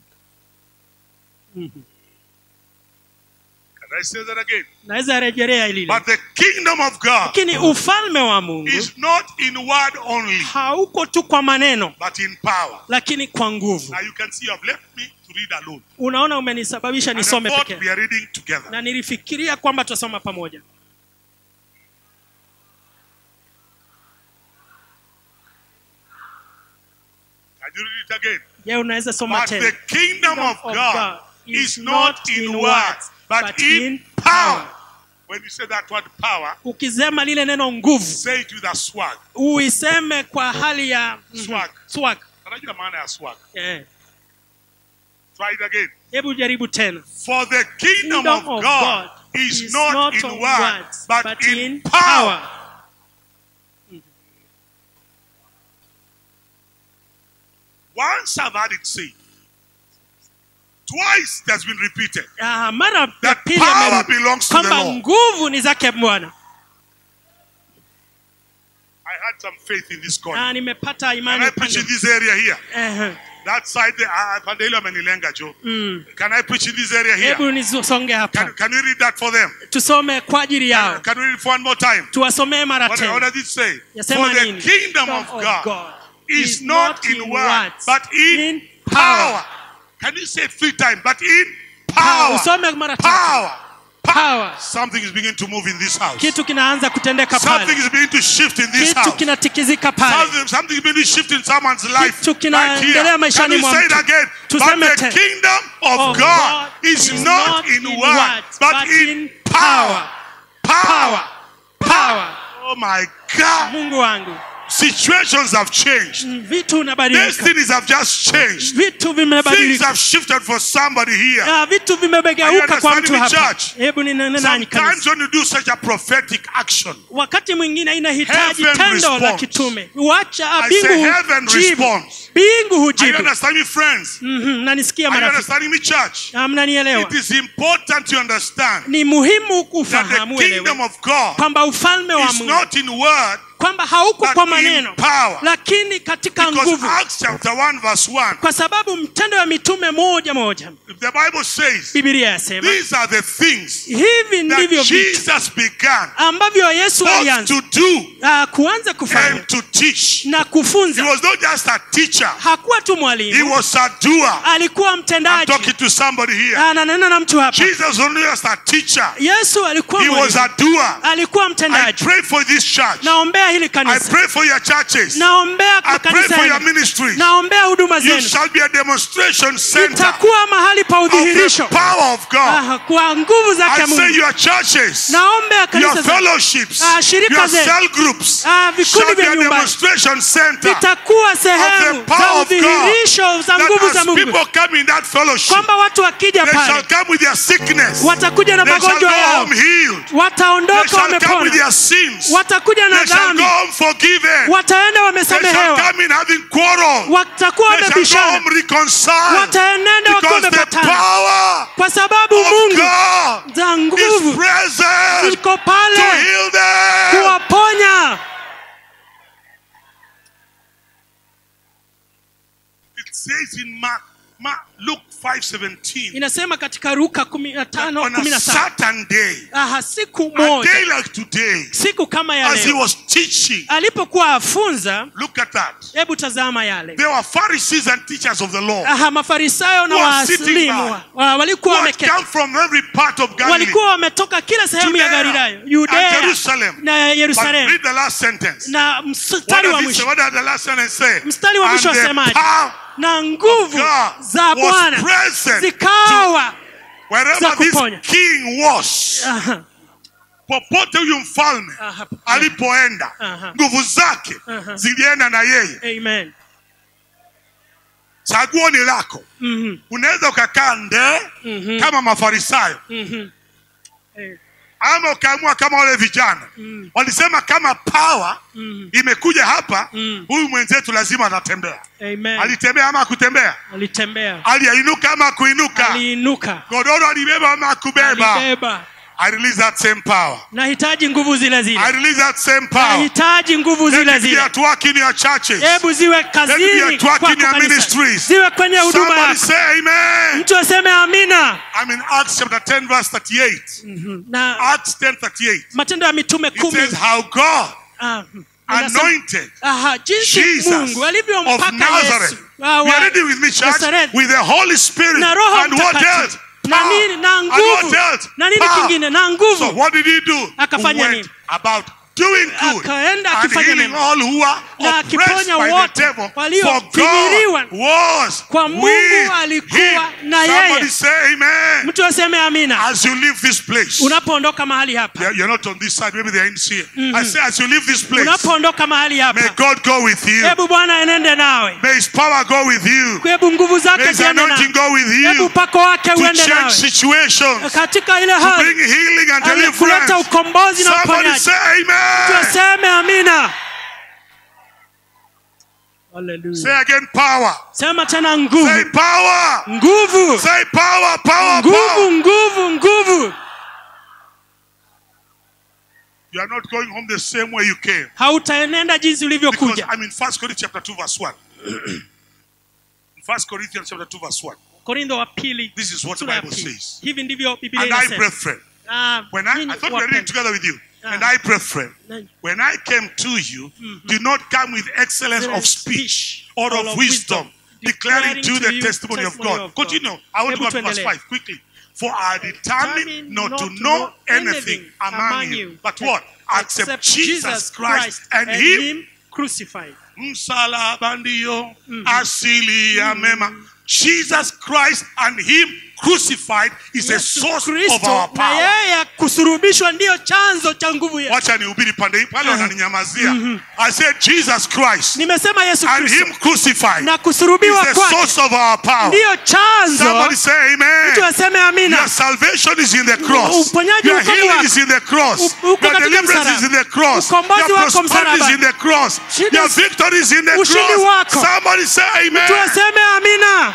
can I say that again naweza rejelea hili but the kingdom of God lakini ufalme wa mungu is not in word only hauko tu kwa maneno but in power lakini kwa nguvu now you can see I've left me to read alone unaona umenisababisha and I nisome thought pekee we are reading together na nilifikiria kwamba tutasoma pamoja can you read it again je unaweza soma But tena the kingdom of God is not in words, but in power. When you say that word power, ukisema lile neno nguvu say it with a swag. uiseme kwa hali ya Mhm. Swag. swag Unajua maana ya swag. Eh. Try it again. hebu jaribu tena For the kingdom, Kingdom of God, is, not, in on words, but, in power. Once I've had it said, twice it has been repeated Ah, mara ya that pili power amerudi belongs to the kwamba Lord. nguvu ni zake bwana I had some faith in this corner. Ah, nimepata Can imani I preach upande in this area here? Ehe. That side there, ah, pande hilo amenilenga Joe. Mm. Can I preach in this area here? hebu nisonge Can, hapa can we read that for them? tusome kwa ajili yao Can we read it for one more time? tuwasomee mara What, what tena does it say? Yasema For the nini? kingdom of God is not in word, but in power. Can you say it three times? But in Power. power. usome mara tatu Power. Power. Something is beginning to move in this house. kitu kinaanza kutendeka Something pale is beginning to shift in this kitu house. kinatikizika pale Something, something is beginning to shift in someone's life. Kitu Right kinaendelea here. Can maishani we mwa say it mtu. again? Tuseme But the tena. kingdom of Of God is not in words, but in power. Power. power Oh my God. mungu wangu Situations have changed. Mm, vitu vinabadilika Destinies have just changed. vitu Things vimebadilika have shifted for somebody here. Ah, vitu Are you vimegeuka kwa mtu understanding me, hapa church? hebu ninene nanyi Sometimes kanisa when you do such a prophetic action, wakati mwingine inahitaji Heaven tendo la responds. kitume wacha I say bingu heaven jibu responds. bingu Are you hujibu understanding me, friends? Mhm, nanisikia Are you marafiki understanding me, church? Ah, mnanielewa It is important to understand ni muhimu that the kufahamu kingdom elewe of God kwamba ufalme wa is mungu not in word, kwamba hauko but kwa in maneno power. lakini katika Because nguvu Acts chapter 1, verse 1, kwa sababu mtendo wa mitume moja moja the Bible says, bibilia yasema these are the things hivi ndivyo that vitu Jesus began ambavyo yesu both alianza to do ah, kuanza kufanya and to teach. na He kufunza was not just a teacher, hakuwa tu he mwalimu was a doer. alikuwa I'm mtendaji talking to somebody here. ananena na mtu hapa Jesus was not just a teacher, yesu alikuwa he was mwalimu a doer. alikuwa I mtendaji pray for this church. naombea hili I kanisa pray for your churches. naombea I pray makanisa for your yenu ministries. naombea huduma You zenu shall be a demonstration center itakuwa mahali pa of the udhihirisho power of God. Ah, kwa nguvu zake I say mungu your churches, naombea your kanisa zenu fellowships, Ah, shirika your zenu. cell groups Ah, vikundi shall be vya a nyumbani. demonstration center vitakuwa sehemu power za of God. udhihirisho za that nguvu za as mungu people come in that fellowship, kwamba watu wakija they shall pale come with their sickness. watakuja na They shall go magonjwa yao home healed. They wataondoka shall come with wamepona their sins. watakuja na They shall dhambi go home forgiven. wataenda They shall wamesamehewa come in having quarrel. watakuwa They shall go wamebishana home reconciled. wataenenda wakiwa Because the wamepatana power kwa sababu of mungu God za is nguvu present ziko to pale heal them. kuwaponya It says in Mark, Mark Luke 5:17. inasema katika ruka kumi na tano On kumi a na saba certain day, aha siku a moja day like today, siku kama ya as he leo was teaching, alipokuwa afunza look at that. hebu tazama yale There were Pharisees and teachers of the law aha mafarisayo na Who are sitting waaslimu back. wa- walikuwa who had wameketi come from every part of Galilee. walikuwa wametoka kila sehemu ya Judea galilaya and yudea Jerusalem. na But yerusalemu read the last sentence. na What mstari wa does, it say? mwisho what does the last sentence say? Mstari wa And mwisho the wasemaje? power na nguvu God za was bwana present zikawa wherever za this kuponya. king was. Aha, Popote huyu mfalme aha, alipoenda, Aha. nguvu zake Aha. zilienda na yeye. amen Chaguo ni lako. Mhm, Unaweza ukakaa ndee mhm, kama Mafarisayo mhm. Eh, ama ukaamua kama wale vijana mm, walisema, kama power mm, imekuja hapa, Mm. huyu mwenzetu lazima atatembea. amen Alitembea ama akutembea? alitembea Aliinuka ama akuinuka? aliinuka Godoro alibeba ama akubeba? alibeba I release that same power. nahitaji nguvu zile I zile release that same power. nahitaji nguvu Let zile it be zile at work in your churches. hebu ziwe Let it be kazini at work kwako in your kanisa ministries. ziwe kwenye huduma Somebody yako say amen. mtu aseme amina I'm in Acts chapter 10 verse 38. Mhm. na Acts 10 38. matendo ya mitume It kumi says how God ah, inasema- anointed Aha, jinsi Jesus mungu of alivyompaka Nazareth. yesu ah, We wa- are reading with me, church, Nazareth. with the Holy Spirit. na roho And what mtakatifu else? na Power. nini na And nguvu what else? na nini Power. kingine na So nguvu what did he do? Akafanya he went nini? about doing good Akaenda and akifanya healing mema. all who are Na oppressed akiponya by wote the devil. For waliofinyiliwa. God was Kwa Mungu with alikuwa him. na Somebody yeye. say amen. mtu aseme amina As you leave this place, unapoondoka mahali hapa you're you're not on this side, maybe they're in here. I say, as you leave this place, unapoondoka mahali may hapa God go with you. hebu bwana enende nawe May His power go with you. hebu nguvu May zake His ziende anointing nawe go with hebu you upako wake to uende change nawe situations, katika ile to hali bring healing and ali- kuleta deliverance. ukombozi na Somebody uponyaji say amen. tuseme amina Hallelujah. Say again, power. sema tena Say nguvu power. nguvu Say power, power, nguvu power. nguvu nguvu You are not going home the same way you came. hautaenenda jinsi Because ulivyokuja I'm in First Corinthians chapter 2, verse 1. in First Corinthians chapter 2, verse 1. korintho wa pili This is what the sura ya Bible pili. says. hivi ndivyo biblia And I, inasema brethren, Ah, when I, nyinyi I thought we were reading wapendwa. together with you. Ah. And I, brethren, Nanyi. when I came to you, did not come with excellence of speech or of wisdom, declaring to you the testimony of God. Continue. I want to go Hebu to verse tuendelee. 5 quickly. For I determined not to know anything among you, but what? Except Jesus Christ and Him crucified. msalaba ndio asili ya mema. Jesus Christ and Him crucified is a Yesu source of Kristo our na power. yeye kusurubishwa ndiyo chanzo cha nguvu yetu Wacha nihubiri pande hii pale wananinyamazia. I said Jesus Christ nimesema yesu and kristo Him crucified na is kusurubiwa the kwake source of our power. ndiyo chanzo Somebody say amen. mtu aseme amina Your salvation is in the cross. Uponyaji Your uko healing wako. is in the cross. U- uko Your katika deliverance is msalaba. in the cross. Ukombozi Your wako prosperity is msalabani. in the cross. Shida- Your victory is in the Ushindi cross. wako. Somebody say mtu amen. aseme amina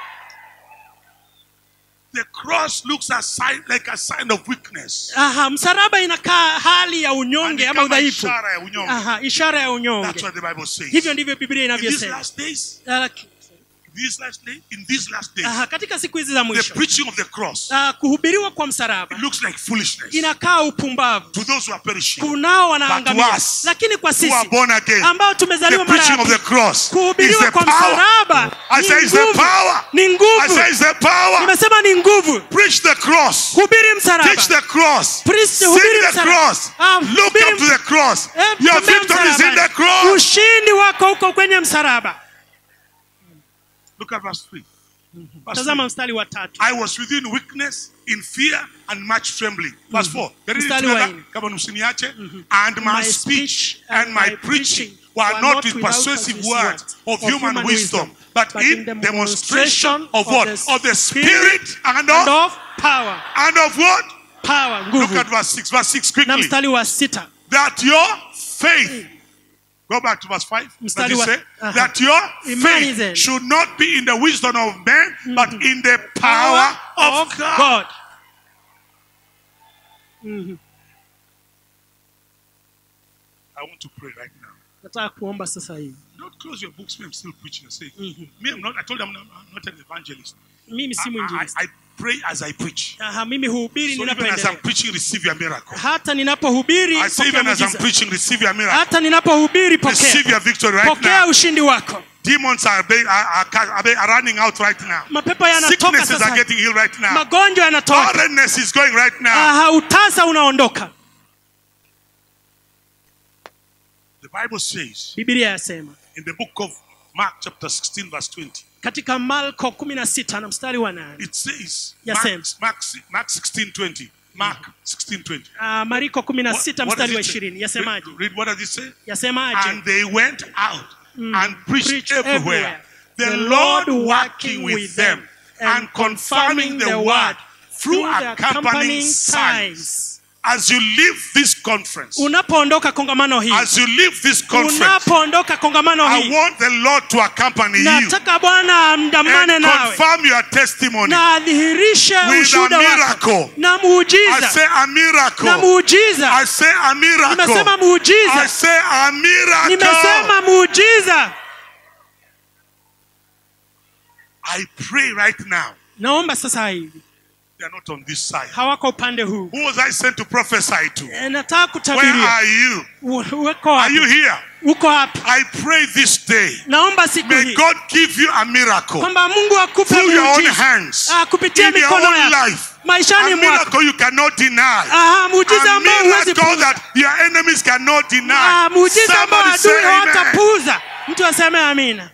The cross looks a sign, like a sign of weakness. Aha, msalaba inakaa hali ya And unyonge ni ama kama udhaifu ishara ya unyonge. Aha, ishara ya That's unyonge what the Bible says. hivyo ndivyo biblia In these inavyosema last days, Laki- these last days, in these last days, Aha, katika siku hizi za the mwisho preaching of the cross ah, kuhubiriwa kwa msalaba it looks like foolishness inakaa upumbavu to those who are perishing, kunao wanaangamia But to us, lakini kwa who are sisi born again. ambao The tumezaliwa mara ya preaching of pili the cross is kuhubiriwa the kwa power. msalaba I ni say it's the nguvu. power. ni I nguvu say it's the power. nimesema ni nguvu Preach the cross. hubiri msalaba Teach the cross. Preach- Sing hubiri the msalaba. cross. Ah, Look hubiri up to the cross. Eh, Your tembea victory is in msalabani. the cross. ushindi wako uko kwenye msalaba Look at verse 3. Verse tazama 3. mstari wa tatu I was within weakness, in fear, and much trembling. Verse 4. The reading Mstari wa together, nne. kama msiniache. And my My speech speech and my preaching were not with persuasive words of human wisdom, but in demonstration of what? Of the Spirit and and of, of power and of what? power Look nguvu at verse 6. Verse 6 na quickly. mstari wa sita That your faith. Go back to verse 5. Does Mstari it wa- say? Aha. That your Imani faith zenu. should not be in the wisdom of men, but in the power of God. God. I want to pray right now. nataka kuomba sasa hivi Don't close your books. Me, I'm still preaching. I say, me, I'm not. I told them I'm not, I'm not an evangelist. mimi si I, I, mwinjilisti I pray as I preach. Aha, mimi huhubiri So even as I'm ninapoendelea preaching, receive your miracle. hata ninapohubiri I say pokea even as I'm muujiza. preaching, receive your miracle. hata ninapohubiri Receive pokea your victory right pokea now. ushindi wako Demons are, be- are, are, ca- are, be- are running out right now. mapepo yanatoka Sicknesses sasa are getting healed right now. magonjwa yanatoka Barrenness is going right now. Aha, utasa unaondoka The Bible says bibilia yasema in the book of Mark, chapter 16, verse 20, katika malko 16 na mstari wa nane it says, Yes, Mark, sir. Mark, Mark 16, 20. Mark 16, 20. Ah, mariko 16 What- what mstari does wa it say? 20 yasemaje Read, read what does it say? yasemaje And they went out and preached, Preached everywhere, everywhere. the, Lord working with them and confirming the word through accompanying signs. As you leave this conference, unapoondoka kongamano hii as you leave this conference, unapoondoka kongamano I hii want the Lord to accompany you nataka bwana amdamane and nawe confirm your testimony. na adhihirishe With a ushuhuda wako miracle. na I muujiza say a na miracle. muujiza I say a nimesema miracle. I muujiza say a miracle. nimesema muujiza I pray right now. naomba sasa hivi They are not on this side. hawako upande huu Who was I sent to prophesy to? E, nataka Where kutabiria are you? U- uko Are you wapi here? uko wapi I pray this day. naomba siku May hii God give you a miracle kwamba mungu akupe through your own muujiza hands Ah, kupitia in your mikono own yako life. maishani A mwako miracle you cannot deny. Aha, muujiza A ambao huwezi miracle puuza that your enemies cannot deny. Ah, muujiza ambao Somebody say adui amen. hawatapuuza mtu aseme amina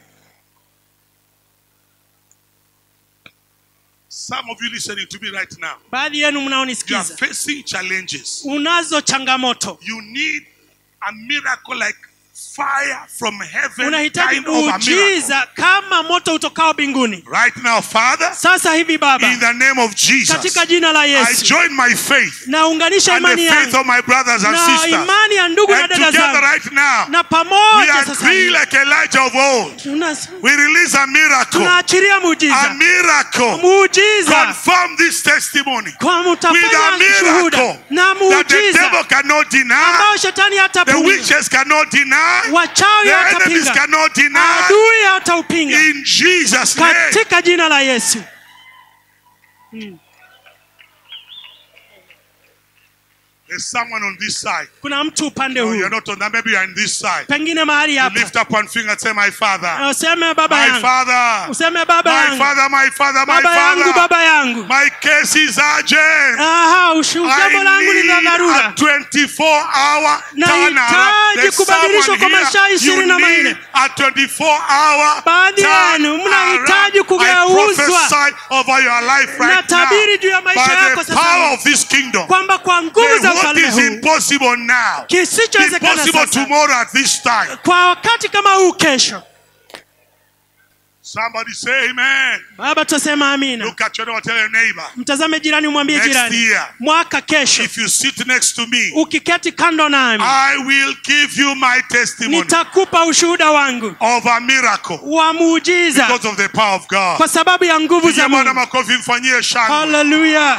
Some of you listening to me right now, baadhi yenu you are mnaonisikiza facing challenges. unazo changamoto You need a miracle like fire from heaven, unahitaji kind of a miracle. muujiza kama moto utokao mbinguni Right now, Father, sasa hivi baba in the name of Jesus, katika jina la I yesu join my faith naunganisha and the imani faith yangu of my brothers and na sisters. imani ya ndugu na And dada together zangu right now, na we pamoja sasa agree hivi like Elijah of old. tuna- We release a miracle. tunaachiria A muujiza miracle. muujiza Confirm this testimony kwa with mtafanya a miracle shuhuda na that the muujiza devil cannot deny, ambao shetani the hatapinga witches cannot deny, wachawi the enemies hatapinga cannot deny. adui hataupinga In Jesus' name. katika jina la yesu There's someone on this side. kuna mtu upande No, huu you're not on that. Maybe you're in this side. pengine mahali You hapa lift up one finger and say, My father. useme baba My yangu father. useme baba My yangu father, my father, my baba yangu father. baba yangu My case is urgent. aha ushu- jambo langu ni la I need dharura a 24 hour Nahitaji There's kubadilishwa someone kwa masaa here. ishirini You na need manne. a 24 hour Baadhi yenu mnahitaji I kugeuzwa. prophesy over your life right Natabiri juu ya now maisha by yako the sasa power hivi. of this kingdom. kwamba kwa nguvu The za what ufalme is huu impossible now kisichowezekana impossible sasa tomorrow at this time. kwa wakati kama huu kesho Somebody say amen. baba tutasema amina Look at your neighbor, tell your neighbor. mtazame jirani umwambie Next jirani year. mwaka kesho If you sit next to me, ukiketi kando nami I will give you my testimony nitakupa ushuhuda wangu of a miracle wa muujiza because of the power of God. kwa sababu ya nguvu Pigia za Bwana mungu makofi mfanyie shangwe. haleluya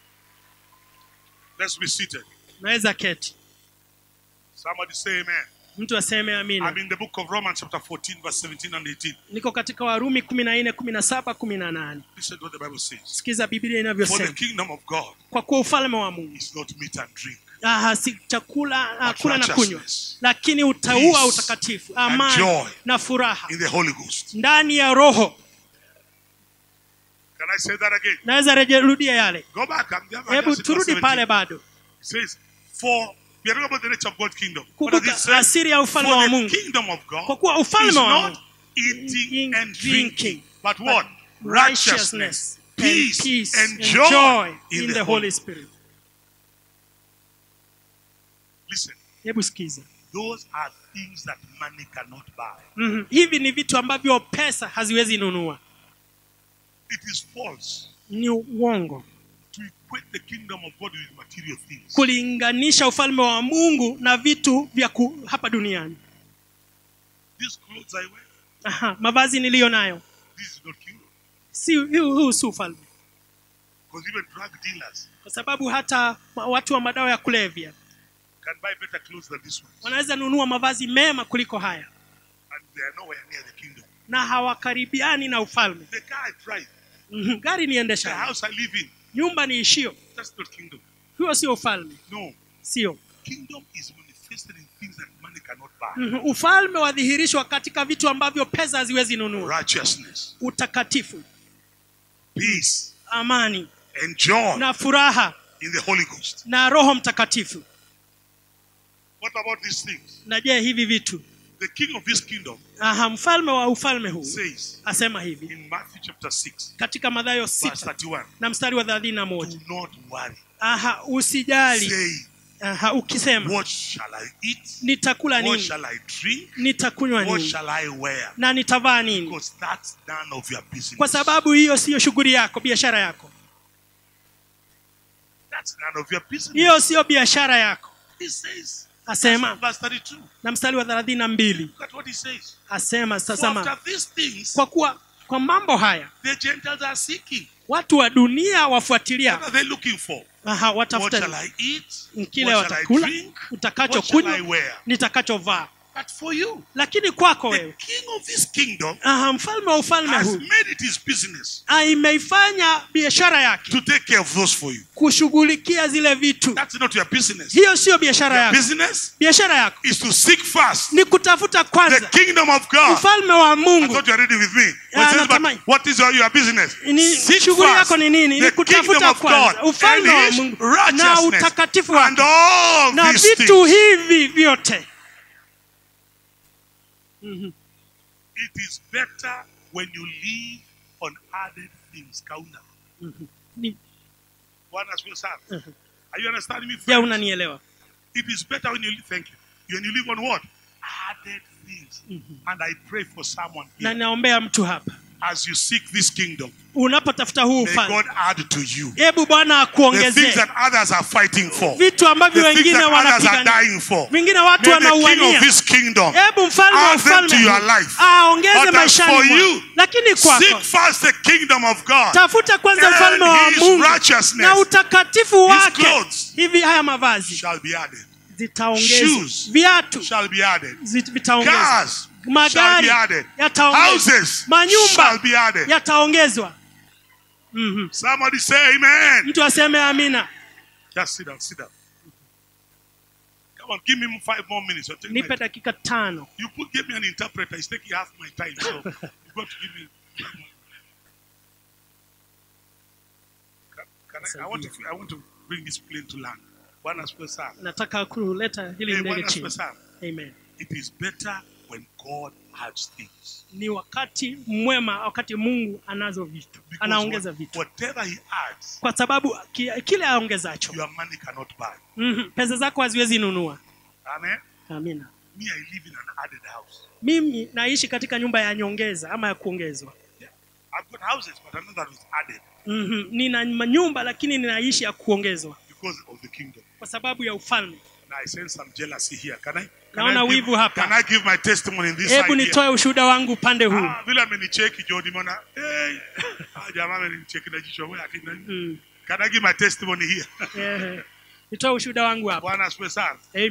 Let's be seated. naweza keti Somebody say amen. mtu aseme amina I'm in the book of Romans, chapter 14, verse 17 and 18. niko katika warumi kumi na nne kumi na saba kumi na nane Listen to what the Bible says. sikiza biblia For the inavyosema kingdom of God kwa kuwa ufalme wa mungu is not meat and drink, ah, si chakula ah, But kula na kunywa righteousness, lakini utaua peace, utakatifu and amani joy na furaha in the Holy Ghost. ndani ya roho Can I say that again? naweza reje- rudia yale Go back. I'm there. hebu turudi pale bado It says, For we are talking about the nature of God's kingdom. What does it kumbuka say? asiri ya ufalme For wa the mungu kingdom of God kwa kuwa is ufalme wa not mungu eating and drinking, drinking, but what? righteousness and peace, peace and and joy joy in in the the Holy holy spirit Listen, hebu sikiza those are things that money cannot buy. Mhm. hivi ni vitu ambavyo pesa haziwezi nunua It is false ni uongo to equate the kingdom of God with material things. kulinganisha ufalme wa mungu na vitu vya ku, hapa duniani These clothes I wear, Aha, mavazi niliyo nayo this is not kingdom. si huu huu si ufalme Because even drug dealers kwa sababu hata ma- watu wa madawa ya kulevya can buy better clothes than this one. wanaweza nunua mavazi mema kuliko haya And they are nowhere near the kingdom. na hawakaribiani na ufalme The car I drive, Mhm, gari the niendesha house I live in, nyumba niishio that's not kingdom. huo sio ufalme No. sio Kingdom is manifested in things that money cannot buy. Mhm, ufalme wadhihirishwa katika vitu ambavyo pesa haziwezi nunua Righteousness, utakatifu peace, amani and joy na furaha in the Holy Ghost. na roho mtakatifu What about these things? na je hivi vitu The king of this kingdom aha mfalme wa ufalme huu says asema hivi in Matthew chapter 6, katika madhayo verse sita 31, na mstari wa thelathini na moja do not worry, aha usijali saying, aha ukisema What shall I eat? nitakula What nini shall I drink? nitakunywa What nini shall I wear? na nitavaa nini Because that's none of your business. kwa sababu hiyo siyo shughuli yako biashara yako That's none of your business. hiyo siyo biashara yako He says, asema verse 32. na mstari wa thelathini na mbili Look at what he says. asema For tazama after these things, kwa kuwa kwa mambo haya the Gentiles are seeking. watu wa dunia What wafuatilia are they looking for? aha What shall watafuta I eat? kile What shall I watakula drink? What shall I utakachokunywa wear? nitakachovaa But for you, lakini kwako the wewe king of this kingdom aha mfalme wa ufalme has huu made it his business ah, imeifanya biashara yake to take care of those for you. kushughulikia zile vitu That's not your business. hiyo siyo biashara Your yako business biashara yako is to seek first ni kutafuta the kwanza kingdom of God. ufalme wa I mungu thought you are reading with me. Yeah, What, says, natamani. but what is your, your business? Ni- Seek shughuli first yako ni nini ni the kingdom kutafuta of God kwanza ufalme wa and his mungu na righteousness utakatifu and wake all na these vitu things. hivi vyote Mhm. It is better when you live on added things. Kauna. Ni- Bwana asifiwe sana. Mhm. Are you understanding me? je friends? unanielewa It is better when you live, thank you. When you live on what? Added things. And I pray for someone na here. naombea mtu hapa As you seek this kingdom, unapotafuta huu may ufalme God add to you hebu bwana the things akuongezee that others are fighting for. vitu ambavyo The things wengine that others are wanapigania dying for. vingine watu May the king of wanauania this kingdom hebu mfalme wa add them to ufalme your huu life. aongeze But as maishani for mwako you, lakini Seek kwako first the kingdom of God. tafuta kwanza mfalme wa And his mungu righteousness na utakatifu wake clothes hivi haya mavazi shall be added. zitaongezwa Shoes viatu Shall be added. zit- vitaongezwa Cars shall magari be added. yataongezwa Houses Manyumba. shall be added. yataongezwa Mhm. Somebody say amen. mtu aseme amina Just sit down, sit down. Come on, give me five more minutes. I'll take my nipe dakika tano You put give me an interpreter. It's taking half my time, so you've got to give me. Can, can I, I want to. I want to bring this plane to land. Bwana asifiwe sana. nataka kuleta hili Hey, ndege Bwana asifiwe chini sana. amen It is better when God adds things. ni wakati mwema wakati mungu anazo vitu Because anaongeza what- vitu whatever He adds, kwa sababu ki, kile aongezacho your money cannot buy. mm pesa zako haziwezi nunua Amen. amina Me, I live in an added house. mimi naishi katika nyumba ya nyongeza ama ya kuongezwa Yeah. I've got houses, but another is added mm nina nyumba lakini ninaishi ya kuongezwa because of the kingdom. kwa sababu ya ufalme Now I sense some jealousy here. Can I? Can Naona I give, wivu hapa. Can I give my testimony in this hebu side here? nitoe ushuhuda wangu upande huu Ah, vile amenicheki jo nimeona hey, ah, jamaa amenicheki na jicho wewe akina mm. Can I give my testimony here? Ehe. nitoe ushuhuda wangu hapa Bwana asifiwe sana. amen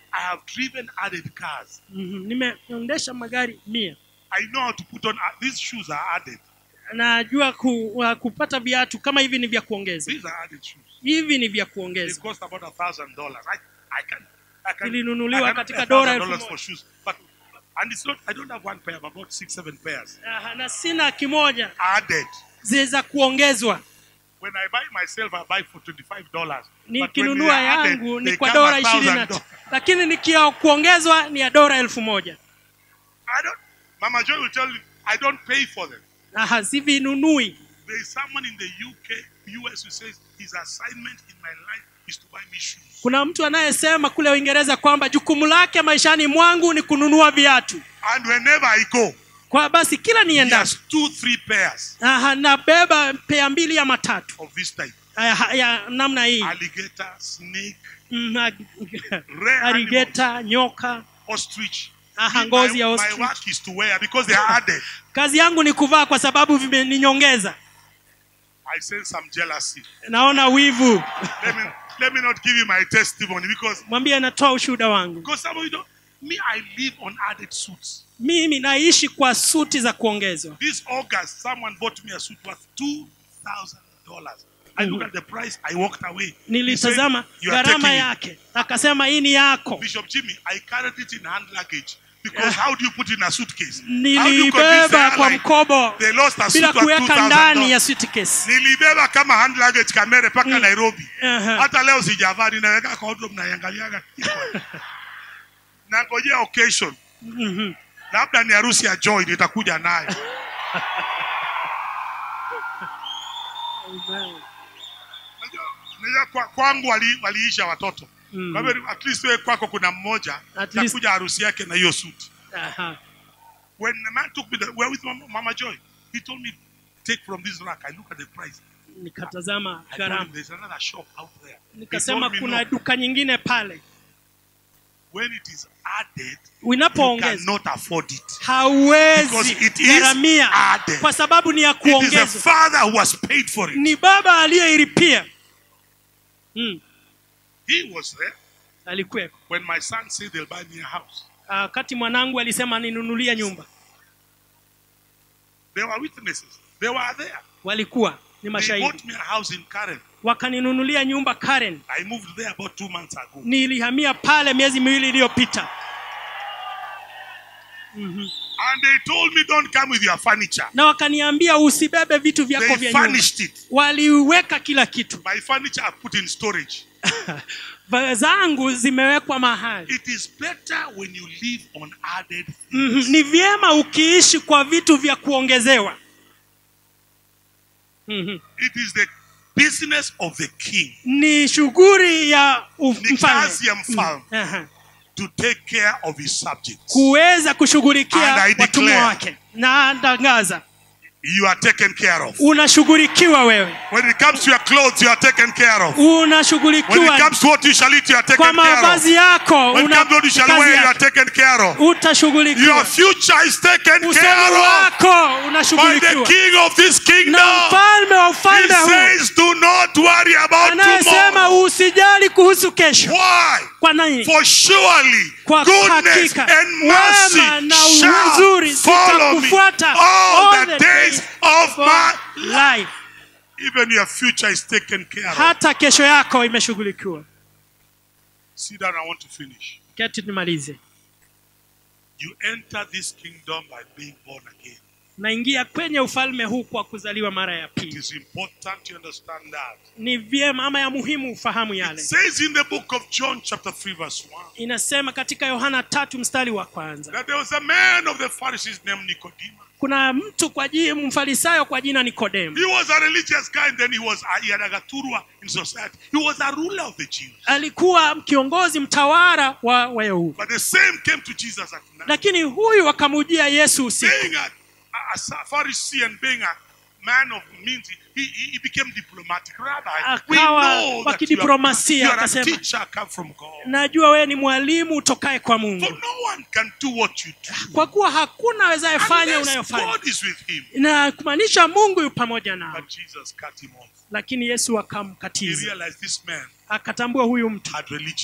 I have driven added cars. Mhm. nimeendesha magari mia I know how to put on, uh, these shoes are added. najua ku, uh, kupata viatu kama hivi ni vya kuongeza These are added shoes. hivi ni vya They kuongeza cost about a thousand dollars. I, I can, I can, Zilinunuliwa I can katika pay a dola thousand elfu dollars moja. for shoes. But, and it's not, I don't have one pair, I've about six, seven pairs. Aha, na sina kimoja Added. ziweza kuongezwa When I buy myself, I buy for $25. But when they nikinunua are added, yangu ni they kwa come dola a ishirini na thousand tano dollars. lakini nikia kuongezwa ni ya dola elfu moja I don't, Mama Joy will tell you, I don't pay for them. Aha, sivinunui There is someone in the UK, US who says his assignment in my life is to buy me shoes. kuna mtu anayesema kule uingereza kwamba jukumu lake maishani mwangu ni kununua viatu And whenever I go, kwa basi kila he nienda has two, three pairs Aha, nabeba pea mbili ama tatu of this type. Aha, ya namna hii Alligator, snake, Mm, ag- rare animals, arigeta nyoka ostrich. Aha, Me, ngozi ya my, my ostrich. work is to wear because they are added. kazi yangu ni kuvaa kwa sababu vimeninyongeza I sense some jealousy. naona wivu Let me let me not give you my testimony because mwambie natoa ushuhuda wangu because some of you don't. Me, I live on added suits. mimi naishi kwa suti za kuongezwa This August, someone bought me a suit worth two thousand dollars. I looked at the price. I walked away. He said, nilitazama "You are gharama taking it." yake akasema hii ni yako Bishop Jimmy, I carried it in hand luggage because how do you put it in a suitcase? How do you convince the nilibeba kwa airline mkobo they lost a suit bila worth kuweka ndani ya $2,000? suitcase Nilibeba kama hand luggage kamere mpaka Nairobi. Aha. Hata leo sijavaa, ninaweka kwa wardrobe naiangaliaga. Nangojea occasion. Mhm. Labda ni harusi ya Joy nitakuja nayo. Unajua unajua kwa, kwangu wali, waliisha watoto. Mm. Kwa hivyo at least wewe kwako kuna mmoja At least- takuja harusi yake na hiyo suit. Aha. When the man took me, the, where with Mama, Mama Joy, he told me, take from this rack. I look at the price. nikatazama I told him, gharama there's another shop out there. He nikasema told me, kuna no, duka nyingine pale when it is added, you unapoongeza cannot afford it. Because hauwezi it is gharamia added. kwa sababu ni ya It is the kuongezwa father who has paid for it. ni baba aliyeilipia mm. He was there alikuweko when my son said they'll buy me a house. wakati mwanangu alisema ninunulia nyumba There were witnesses. They were there. walikuwa ni They mashahidi bought me a house in Karen. wakaninunulia nyumba Karen I moved there about two months ago. nilihamia pale miezi miwili iliyopita And they told me, don't come with your furniture. na wakaniambia usibebe vitu vyako They vya nyumba furnished it. waliweka kila kitu My furniture I put in storage. Va- zangu zimewekwa mahali It is better when you live on added Mhm. things. ni vyema ukiishi kwa vitu vya kuongezewa Mhm. It is the business of the king ni shughuli ya uf- Ni mfalme kazi ya mfalme. Aha. to take care of his subjects. kuweza kushughulikia And I watumwa declare- wake na tangaza You are taken care of. unashughulikiwa wewe When it comes to your clothes, you are taken care of. When it unashughulikiwa comes to what you shall eat, you are kwa taken care of. mavazi yako When it una comes to what you shall kazi wear, you are yako. taken care of. utashughulikiwa Your future is taken usemi care of wako by the unashughulikiwa king of this na kingdom. mfalme wa He ufalme huu says, do not worry about anayesema tomorrow. usijali kuhusu kesho Why? kwa nini For surely Kwa goodness hakika, and mercy wema na shall uzuri follow me zitakufuata all all the the days days of for my life Even your future is taken care of. hata kesho yako imeshughulikiwa Sit down, I want to finish. keti nimalize You enter this kingdom by being born again. naingia kwenye ufalme huu kwa kuzaliwa mara ya It pili is important you understand that. ni vyema ama ya muhimu ufahamu It yale says in the book of John, chapter 3, verse 1, inasema katika yohana tatu mstari wa kwanza that there was a man of the Pharisees named Nicodemus. kuna mtu kwa jina mfarisayo kwa jina nikodemu He was a religious guy, and then he was he had a gaturwa in society. He was a ruler of the Jews. alikuwa kiongozi mtawala wa wayahudi But the same came to Jesus at night. lakini huyu akamujia yesu usiku Being a, a, a Pharisee and being a man of means, he, he, he became diplomatic. Rabbi, we Akawa know wa that you are, kidiplomasia, you are a akasema. teacher come from God. najua wewe ni mwalimu utokaye kwa For mungu no one can do what you do kwa kuwa hakuna awezaye fanya unless unayofanya God is with him. na kumaanisha mungu yu pamoja nao But Jesus cut him off. lakini yesu He akamkatiza realized this man akatambua huyu mtu had religion.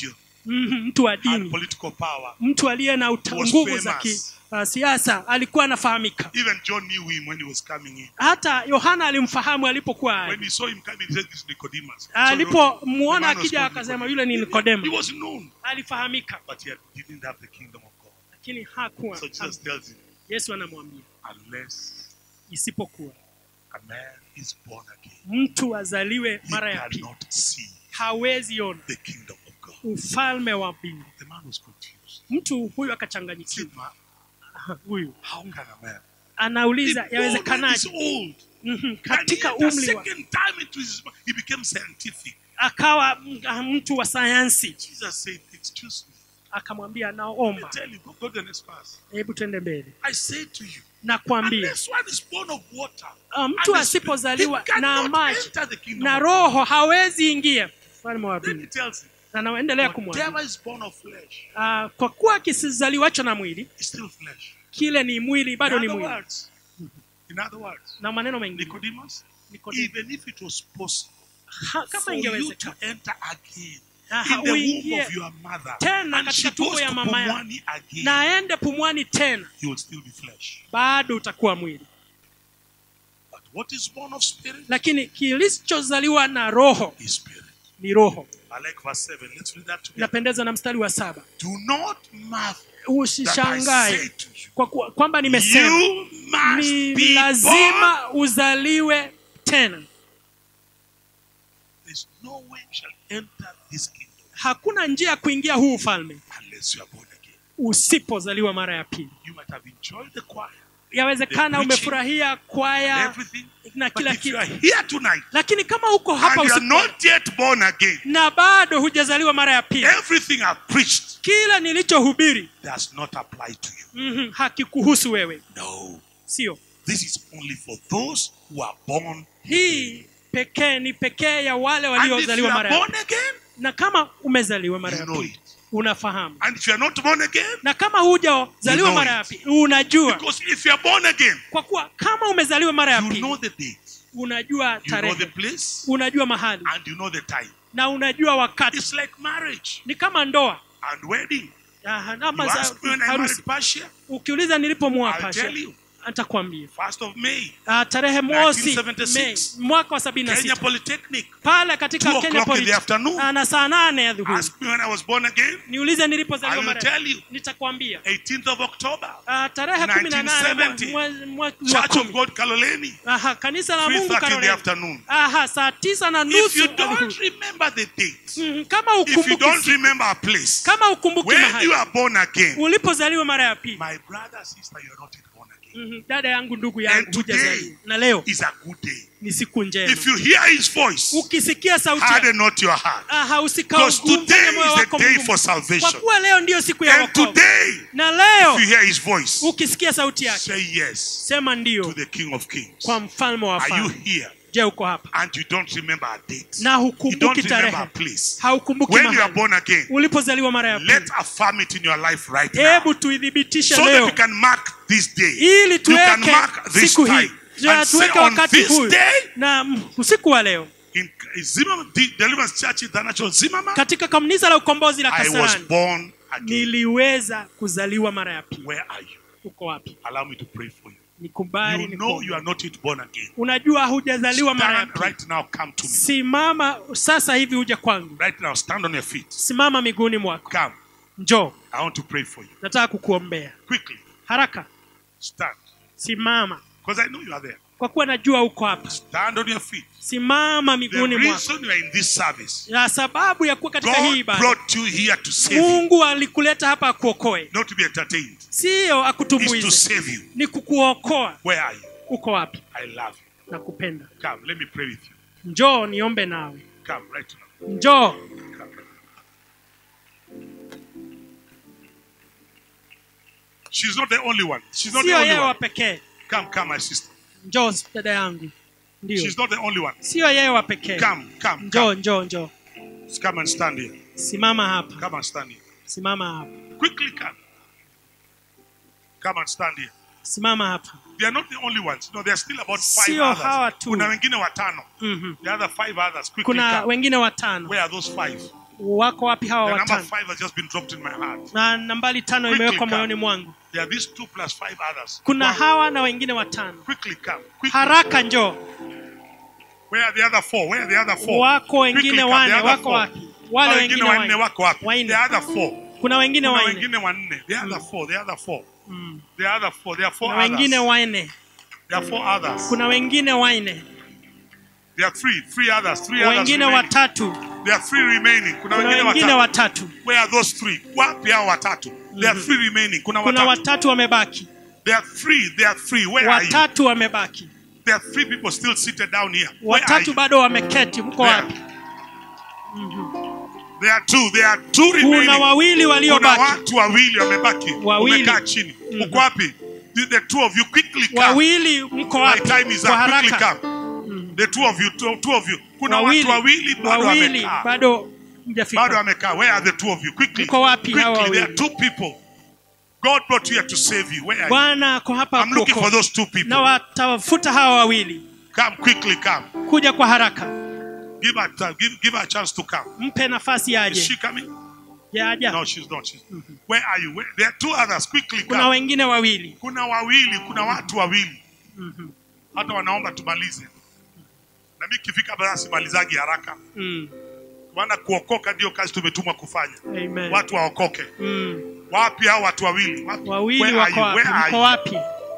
Mhm, mtu wa had dini political power. mtu aliye na uta- Was nguvu za famous. kisiasa alikuwa anafahamika Even John knew him when he was coming in. hata yohana alimfahamu alipokuwa When aje. he saw him coming, he said, This is Nicodemus. So alipomuona the man was akija called akasema Nicodemus. yule ni He nikodemo was known, alifahamika but yet he didn't have the kingdom of God. lakini hakuwa So Jesus tells him, yesu anamwambia Unless isipokuwa a man is born again, mtu azaliwe he mara ya pili cannot see hawezi ona the kingdom of God. ufalme wa mbingu The man was confused. mtu huyu He akachanganyikiwa said, "Man, huyu How can a man? anauliza If old man is yawezekanaje old. Mhm, And katika yet the umri wa second time into his, he became scientific. akawa mm, mtu wa sayansi Jesus said, Excuse me. akamwambia Let me naomba tell you, go, go to the next verse. hebu twende mbele I say to you, nakwambia unless one is born of water, ah, and mtu the asipozaliwa Spirit, he na cannot maji enter the kingdom na of roho hawezi ingia ufalme wa God. Then he mbingu tells him, na naendelea kumwambia whatever is born of flesh ah, kwa kuwa kisizaliwacho na mwili is still flesh. kile ni mwili bado in ni other mwili words, in other words, na maneno mengine Nicodemus, Nikodemo, even if it was possible ha- kama for you to ingewezekana enter again Aha, in the womb uingie of your mother, tena and she katika tumbo goes ya to mama yako. Pumwani again, na aende pumwani tena you will still be flesh. bado utakuwa mwili But what is born of spirit lakini kilichozaliwa na roho is spirit. ni roho I like verse 7. Let's read that together. napendeza na mstari wa saba Do not marvel that I say usishangae to you, kwa kuwa- kwamba nimesema you must ni be born. lazima uzaliwe tena There's no way you shall enter this kingdom hakuna njia ya kuingia huu ufalme unless you are born again. usipozaliwa mara ya pili You might have enjoyed the choir, yawezekana The preaching, umefurahia kwaya everything. na But kila if you kitu are here tonight lakini kama uko hapa and you are usipo, not yet born again, na bado hujazaliwa mara ya pili everything I've preached kila nilichohubiri does not apply to you. mm hakikuhusu wewe No. sio This is only for those who are born. hii pekee ni pekee ya wale And if you waliozaliwa are mara ya born again, na kama umezaliwa mara you ya know pili it. unafahamu And if you are not born again, na kama hujazaliwa You know mara it. ya pili unajua because if you are born again, kwa kuwa kama umezaliwa mara ya you know pili the date, unajua you know the tarehe place, unajua mahali and you know the time. na unajua wakati It's like marriage ni kama ndoa and wedding. Ah, You ama za ask me when I harusi married Pasha, ukiuliza nilipomwoa I'll pasha tell you. atakwambia First of May, Ah, tarehe mosi 1976. Mei mwaka wa sabini na Kenya sita Polytechnic. pale katika Two Kenya o'clock in the Poly- afternoon. Ah, na saa nane ya dhuhuri Ask me when I was born again. niulize I nilipozaliwa will mara tell you. nitakwambia 18th of October, Ah, tarehe kumi na nane 1970. mwe- mwe- mwezi wa Church of kumi God Kaloleni, Aha, kanisa la Mungu 3:30 in the Karoleni afternoon. Aha, saa tisa na If nusu you ya don't dhuhuri. remember the date, Mhm, kama if you ukumbuki don't siku, remember a place, kama ukumbuki when mahali you are born again, ulipozaliwa mara ya pili my brother, sister, you are not yet born again. Mhm, dada yangu ndugu And yangu today hujazaliwa na leo is a good day. ni siku njema If you hear his voice, ukisikia sauti yake, harden not your heart. aha Because usikaugumu today moyo is the wako day mgumu. for kwa salvation. kuwa leo ndiyo siku ya And wokovu today, na if leo you hear his voice, ukisikia sauti yake say yes sema to ndio the King of Kings. kwa mfalme wa Are you falme here je uko hapa and you don't remember a date? na You don't hukumbuki remember a tarehe place. haukumbuki When you are mahali born again, ulipozaliwa mara ya let pili affirm it in your life right now. hebu tuithibitishe So that leo we can mark this day. ili You can tuweke mark this siku hii time. Ja, And say tuweke on wakati this huu day, na mm, usiku wa leo in Zimmerman, the Deliverance Church International Zimmerman, katika kanisa la ukombozi la I was kasarani born again. niliweza kuzaliwa mara ya pili Where are you? uko wapi Allow me to pray for you. nikubali You know nikuombe. you are not yet born again. unajua hujazaliwa mara ya Stand pili right now, come to me. simama sasa hivi uje kwangu Right now, stand on your feet. simama miguuni mwako Come. njoo I want to pray for you. nataka kukuombea Quickly, haraka stand. simama Because I know you are there. kwa kuwa najua uko hapa Stand on your feet. simama The miguuni mwako reason you are in this service, na sababu ya kuwa katika hii God ibada brought you here to save you, mungu alikuleta hapa akuokoe not to be entertained. siyo It's to akutumbuize save you. ni kukuokoa Where are you? uko wapi I love you. na kupenda Come, let me pray with you. njoo niombe nawe Come right now. njoo Come right now. She's not the only one. She's not the sio only yeye wa one. pekee Come, come, my sister. njoo dada yangu ndio She's not the only one. sio yeye wa pekee Come, come, njoo come. njoo njoo Come and stand here. simama hapa Come and stand here. simama hapa Quickly come. Come and stand here. simama hapa They are not the only ones. No, there are still about five Sio hawa others. tu. Kuna wengine watano. Mhm. The other five others. Quickly kuna come. wengine watano Where are those five? wako wapi hawa The number watano five has just been dropped in my heart. na nambari tano Quickly imewekwa come. moyoni mwangu There are these two plus five others. kuna One. hawa na wengine watano Quickly come. Quickly. haraka njoo Where are the other four? Where are the other four? wako Quickly wengine come. wane The other wako four. wapi wale Hao wengine wanne wanne wako wapi? Wanne. The other four. kuna wengine Kuna wanne wengine wanne. The other four. The other four. Mm. The other four. There are four kuna wengine others. wanne There are four others. kuna wengine wanne There are three. Three others. Three others wengine remaining. watatu There are three remaining. Kuna kuna wengine wengine watatu. watatu Where are those three? Wapi hao watatu? There are three remaining. Kuna kuna watatu. watatu wamebaki There are three. There are three. Where are you? watatu wamebaki There are three people still seated down here. Where are watatu you? bado wameketi mko There. wapi There are two. There are two kuna remaining. wawili Kuna waliobaki watu wawili wamebaki. Wawili. Wamekaa chini. Uko wapi? The, the two of you quickly come. wawili mko My wapi time is kwa up. Quickly haraka come. The two of you, two, two of you. Kuna wawili watu wawili bado wawili wamekaa. bado Bado mjafika wamekaa. Where are the two of you? Quickly. Mko wapi hawa Quickly. There are wawili? two people. God brought you here to save you. Where are you? bwana ako hapa I'm looking for kuokoa. those two people. na watafuta hawa wawili Come quickly, come. kuja kwa haraka Give her time. Give, give her a chance to come. mpe nafasi Is aje she coming? yaja No, she's not. She's... Where are you? Where... There are two others. Quickly kuna come. wengine wawili Kuna wawili, kuna watu wawili. Mhm. Hata wanaomba tumalize. Na mimi kifika basi simalizagi haraka. Mm. Maana kuokoka ndio kazi tumetumwa kufanya. Amen. Watu waokoke. Mm. Wapi hao watu wawili? Wapi? wawili Where are wako you? wapi Where are mko you? wapi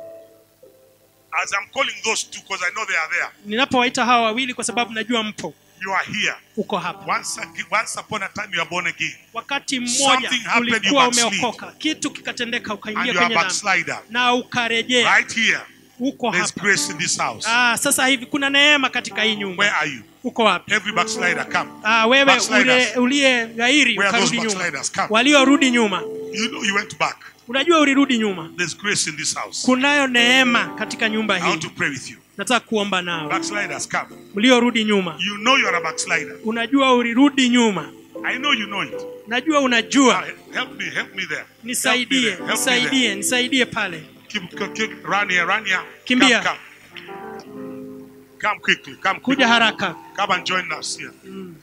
As I'm calling those two because I know they are there. ninapowaita hawa wawili kwa sababu najua mpo You are here. uko hapa Once, ag- once upon a time you are born again. wakati mmoja Something happened, you ulikuwa backslid. umeokoka kitu kikatendeka And ukaingia you are kwenye a dhambi backslider. na ukarejea Right here. uko There's hapa grace in this house. ah, sasa hivi kuna neema katika hii Where nyumba are you? uko wapi Every backslider, come. ah, wewe Backsliders. ule- uliye ghairi Where are those ukarudi nyuma backsliders? Come. waliorudi nyuma You know you went back. unajua ulirudi nyuma There's grace in this house. kunayo neema katika nyumba I want hii to pray with you. nataka kuomba nao Backsliders, come. mliorudi nyuma You know you are a backslider. unajua ulirudi nyuma I know you know it. najua Ah, unajua help me, help me there. Help me nisaidie there. Help me there. nisaidie nisaidie pale Keep, keep, keep, run here, run here. Kimbia. Come, come. Come quickly, come quickly. kuja haraka Come and join us here.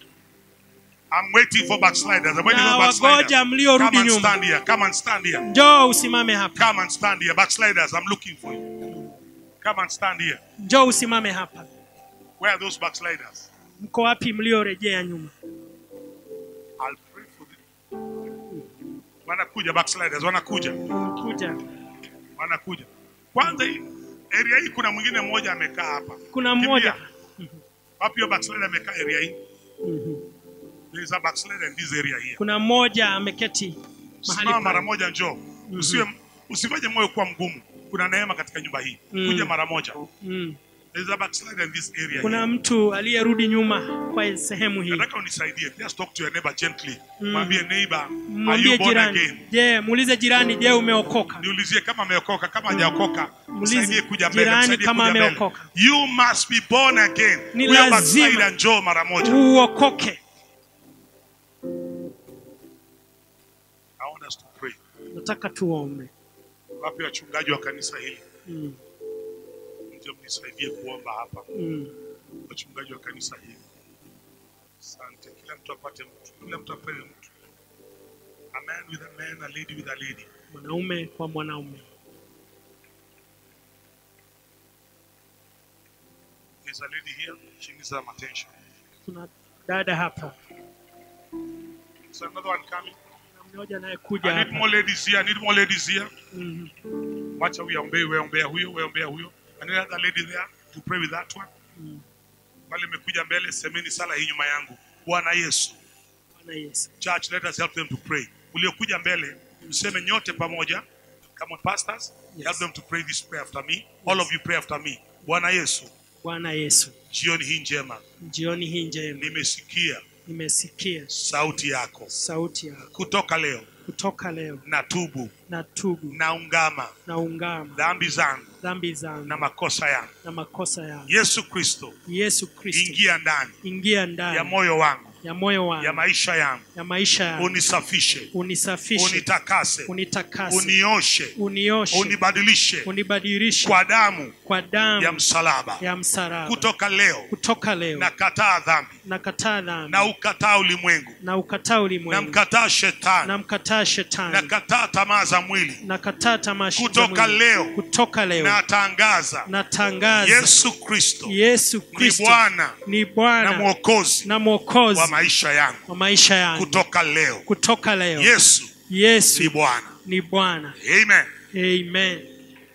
I'm waiting for backsliders. I'm waiting Na for backsliders. wagoja mliorudi Come and nyuma. stand here. Come and stand here. njoo usimame hapa Come and stand here. Backsliders, I'm looking for you. Come and stand here. njoo usimame hapa Where are those backsliders? mko wapi mliorejea nyuma I'll pray for them. Wanakuja backsliders, wanakuja. kuja Wanakuja. Kwanza hii area hii kuna mwingine mmoja amekaa hapa. kuna mmoja Kimbia. Wapi hiyo backslider amekaa area hii? Mhm. There is a backslider in this area here. kuna mmoja ameketi mahali Simama mara pale. moja njoo. Usiwe usifanye moyo kuwa mgumu. Kuna neema katika nyumba hii. Mm. Kuja mara moja. Mm. There is a backslider in this area. kuna here. mtu aliyerudi nyuma kwa sehemu hii Nataka unisaidie. Just talk to your neighbor gently. Mm. Mwambie neighbor, are mwambie you born jirani again? je muulize jirani je umeokoka Niulizie kama ameokoka, kama hajaokoka. Muulize Msaidie kuja mbele, jirani msaidie kama kuja mbele. ameokoka. You must be born again. Ni Huyo lazima. backslider njoo mara moja. uokoke I want us to pray. nataka tuombe Wapi wachungaji wa kanisa hili? mm. Mje mnisaidie kuomba hapa. Mm. Wachungaji wa kanisa hili. Asante. Kila mtu apate mtu. Kila mtu apate mtu. A man with a man, a lady with a lady. mwanaume kwa mwanaume There's a lady here. She needs some attention. kuna dada hapa There's another one coming. na mmoja anayekuja I need hapa more ladies here. I need more ladies here. Mhm. Wacha huyo ombee, wewe ombea huyo, wewe ombea huyo. And another lady there to pray with that one. Mm. Wale imekuja mbele, semeni sala hii nyuma yangu. Bwana Yesu. Bwana Yesu Church, let us help them to pray. Uliokuja mbele, mseme nyote pamoja. Come on, pastors. Yes. Help them to pray this prayer after me. All of you pray after me. Bwana Yesu, Bwana Yesu jioni hii njema, jioni hii njema nimesikia nimesikia sauti yako. sauti yako Kutoka leo kutoka leo na tubu, na tubu na ungama na ungama dhambi zangu dhambi zangu na makosa yangu. na makosa yangu Yesu Kristo, Yesu Kristo ingia ndani ingia ya ndani moyo wangu, ya moyo ya wangu maisha yangu ya maisha yangu unisafishe unisafishe unitakase unitakase unioshe unioshe unibadilishe unibadilishe kwa damu kwa damu ya msalaba ya msalaba kutoka leo kutoka leo nakataa dhambi nakataa dhambi na ukataa ulimwengu na ukataa na ulimwengu mkataa shetani na mkataa shetani nakataa tamaa za mwili nakataa tamasha za Kutoka mwili. leo. kutoka leo natangaza natangaza yesu kristo yesu ni kristo bwana ni na bwana mwokozi na mwokozi wa maisha yangu wa maisha yangu kutoka leo kutoka leo yesu ni yesu bwana ni bwana amen amen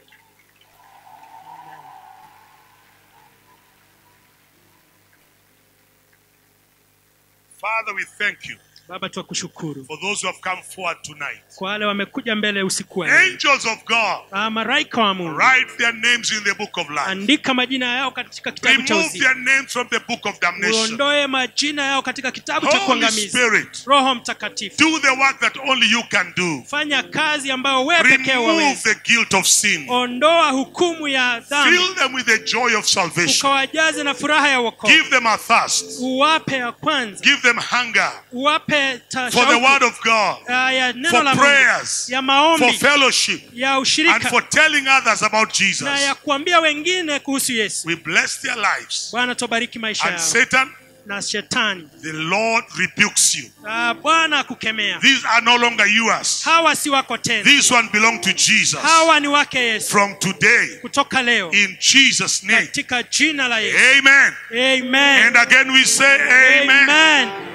father we thank you baba twakushukuru for those who have come forward tonight kwa wale wamekuja mbele usiku wa leo. angels of god Ah, malaika wa mungu write their names in the book of life andika majina yao katika kitabu cha remove uzima their names from the book of damnation uondoe majina yao katika kitabu cha holy kuangamiza spirit roho mtakatifu do the work that only you can do fanya kazi ambayo wewe pekee remove waweza the guilt of sin ondoa hukumu ya dhambi fill them with the joy of salvation ukawajaze na furaha ya wokovu give them a thirst uwape ya kwanza give them hunger uwape ta- for the shauku, word of god ah, ya neno for la Mungu prayers ya for maombi fellowship ya and ushirika for telling others about na jesus ya kuambia wengine kuhusu yesu we bless their lives bwana tubariki maisha and yao satan na shetani the lord rebukes you ah, bwana akukemea these are no longer yours hawa si wako tena these one belong to jesus hawa ni wake yesu from today kutoka leo in jesus name katika jina la yesu amen amen and again we say amen amen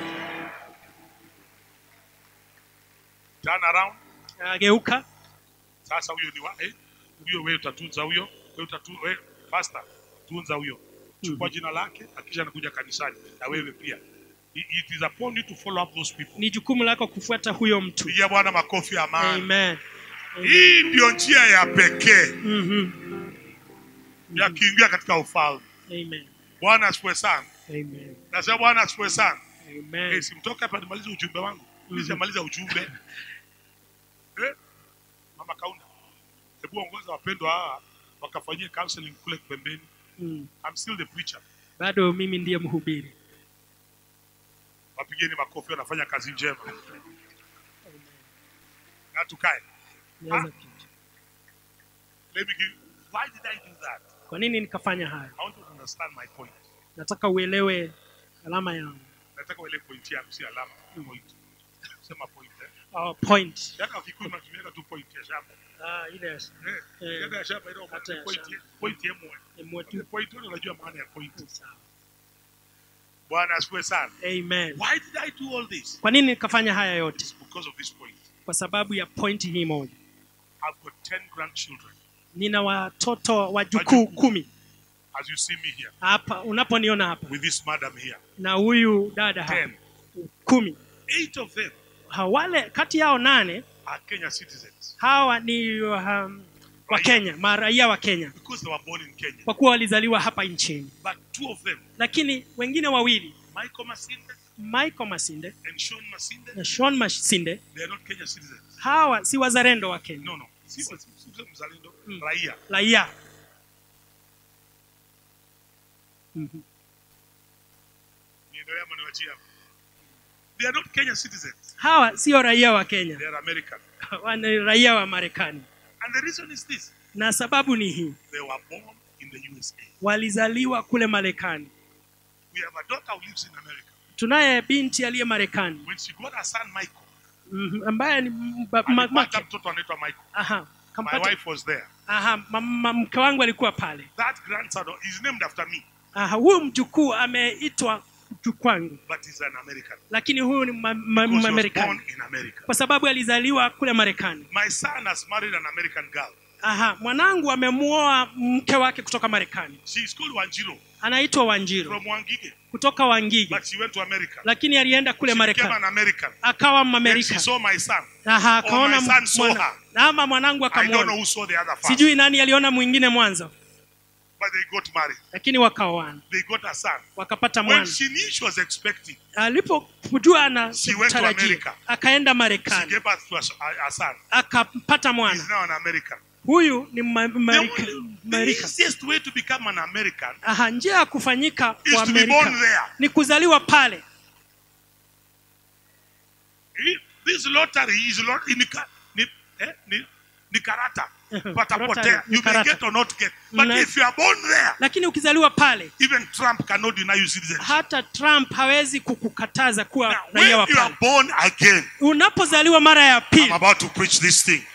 turn around ageuka sasa huyo ni wa eh? huyo wewe utatunza huyo wewe utatu wewe pastor tunza huyo chukua jina lake akisha anakuja kanisani na wewe pia it it is upon you to follow up those people ni jukumu lako kufuata huyo mtu pigia bwana makofi ya maana amen hii ndio njia ya pekee Mhm. ya kuingia katika ufalme amen bwana asifiwe sana amen nasema bwana asifiwe sana amen Eh, simtoke hapa nimalize ujumbe wangu nishamaliza ujumbe eh? mama kaunda hebu ongoza wapendwa hawa wakafanyie counseling kule pembeni Mm. I'm still the preacher bado mimi ndiye mhubiri wapigeni makofi wanafanya kazi njema na tukae Nianza kitu. let me give why did i do that kwa nini nikafanya haya i want you to understand my point nataka uelewe alama yangu nataka uele point yangu si alama point sema point eh oh, point yaka kikuyu matumiaka tu point ya shamba ah, ile eh Eh. yaka ya shamba ile Hata ya point shamba. point yemwe Emwe tu. point wewe unajua maana ya point Sawa. bwana asifiwe sana amen why did i do all this kwa nini nikafanya haya yote it's because of this point kwa sababu ya point hii moja i've got 10 grandchildren nina watoto wajukuu Wajukuu. kumi as you see me here hapa unaponiona hapa with this madam here na huyu dada hapa 10 kumi eight of them Ha, wale kati yao nane are kenya citizens hawa ni um, wa Kenya, maraia wa Kenya because they were born in kenya kwa kuwa walizaliwa hapa nchini, but two of them lakini wengine wawili michael masinde Michael Masinde and sean masinde na Sean Masinde they are not kenya citizens hawa si wazalendo wa Kenya, no no si si- si- si mzalendo Mm. raia raia. Mhm. niendelea ama niwachie hapo they are not kenya citizens Hawa sio raia wa Kenya, they are american hawa ni raia wa Marekani, and the reason is this na sababu ni hii, they were born in the usa walizaliwa kule Marekani. we have a daughter who lives in america Tunaye binti aliye Marekani when she got her son michael mhm, ambaye ni mba- ma- alipata make. mtoto anaitwa michael Aha, my kampata. wife was there Aha, ma- ma- mke wangu alikuwa pale. that grandson is named after me Aha, huyu mjukuu ameitwa mjukuu wangu, but he's an american lakini huyu ni ma- ma- because he was Marekani born in america kwa sababu alizaliwa kule Marekani. my son has married an american girl Aha, mwanangu amemuoa mke wake kutoka Marekani, she is called wanjiro anaitwa Wanjiru from wangige kutoka Wangige, but she went to america lakini alienda kule she became Marekani an american akawa then she Mamerika. saw my son Aha, Oh, akaona my son saw mwana- her. na ama mwanangu i don't know akamwona, who saw the other first sijui nani aliona mwingine mwanzo, but they got married lakini wakaoana they got a son wakapata when mwana. she knew she was expecting Alipojua She went to anatarajia America. akaenda she Marekani gave birth to a, a, a son akampata he's mwana. now an american Huyu ni ma- the, Marika- only, the Marika. easiest way to become an american Aha, njia ya kufanyika is wa to be born Amerika there ni kuzaliwa pale. this lottery is lot, ni, ka- ni, eh, ni, ni karata Lottery, patapotea ni you may karata. get or not get but Mna- if you are born there lakini ukizaliwa pale even trump cannot deny you citizenship hata trump hawezi kukukataza kuwa now, when raia wa you are pale born again unapozaliwa mara ya i'm pili about to preach this thing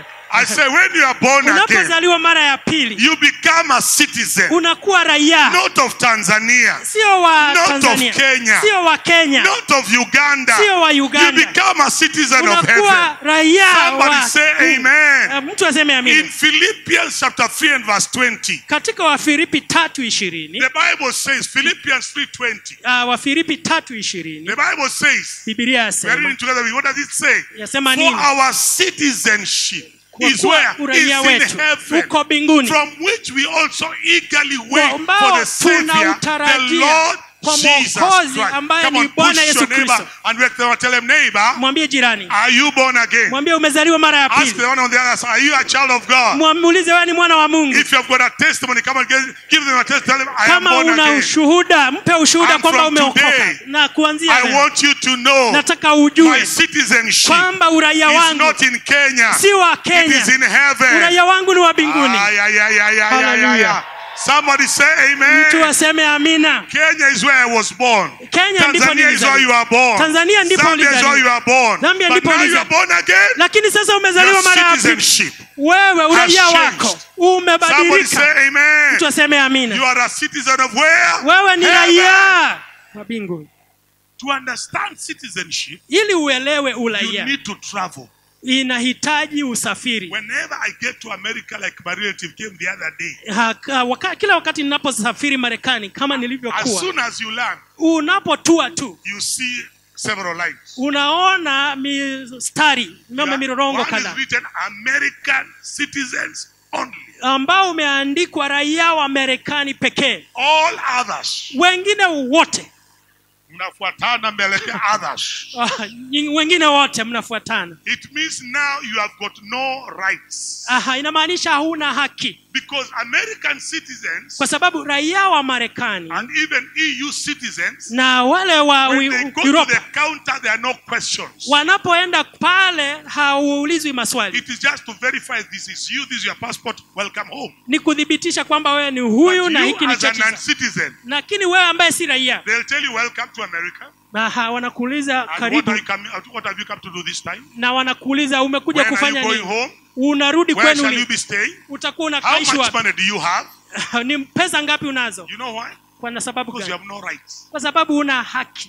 i say when you are born again unapozaliwa mara ya pili you become a citizen unakuwa raia not of tanzania sio wa Not of tanzania Kenya. sio wa kenya not of uganda sio wa you uganda become a citizen of heaven unakuwa raia Somebody wa say amen. Uh, mtu aseme in amina philippians chapter 3 and verse 20 katika wafilipi tatu ishirini the bible says philippians 3.20 uh, wafilipi tatu ishirini the bible says bibilia we are reading yasema together what does it say yasema for nini our citizenship kwa is kuwa where is uraia in wetu heaven uko mbinguni from which we also eagerly wait for ambao the Savior, the tunautarajia Lord kwa Jesus Mwokozi Christ. ambaye Come ni on, Bwana push Yesu your neighbor Kristo. and we can tell him, neighbor, mwambie jirani are you born again? mwambie umezaliwa mara ya Ask pili the one on the other side, are you a child of God? mwamuulize wewe ni mwana wa mungu If you have got a testimony, come and give, give them a testimony. Tell them, I am kama born una again. ushuhuda mpe ushuhuda And kwamba from umeokoka today, na kuanzia I leo want you to know nataka my ujue citizenship kwamba uraia is wangu not in Kenya. si wa It kenya is in heaven. uraia wangu ni wa mbinguni Ay, ay, ay, ay, ay, ay, ay, Hallelujah. ay. Somebody say amen. mtu aseme amina Kenya is where I was born. Kenya ndipo Tanzania is where you nilizaliwa are born. Tanzania ndipo Zambia is where ulizaliwa. you are born. Zambia But ndipo now you ulizaliwa. are born again. lakini sasa Your umezaliwa mara ya pili citizenship. wewe uraia changed. wako Somebody umebadilika say amen. mtu aseme You amina are a citizen of where? wewe ni Heaven. raia wa mbinguni To understand citizenship, ili uelewe you uraia need to travel. inahitaji usafiri Whenever I get to America, like my relative came the other day, Haka, waka, kila wakati ninaposafiri marekani kama as nilivyokuwa soon as you land, unapotua tu you see several lines. unaona mistari mama Yeah. mirorongo One is kadhaa written American citizens only. ambao umeandikwa raia wa marekani pekee All others. wengine wote Mnafuatana mbele ya others. ah, nying- wengine wote mnafuatana It means now you have got no rights. Aha, inamaanisha hauna haki Because American citizens kwa sababu raia wa marekani and even EU citizens, na wale wa when Ui- they go to Europa the counter, there are no questions. wanapoenda pale hauulizwi maswali It is just to verify this is you, this is your passport, welcome home. ni kuthibitisha kwamba wewe ni huyu But na you hiki ni as a cheti chako. non-citizen, lakini wewe ambaye si raia they'll tell you welcome to America. Aha, wanakuuliza And what, karibu are you coming, what have you come to do this time? na wanakuuliza umekuja When are you kufanya going nini home? unarudi Where kwenu shall you lini be staying? utakuwa How unakaishi much wapi money do you have? ni pesa ngapi unazo You know why? kwa sababu Because you gani have no rights. kwa sababu una haki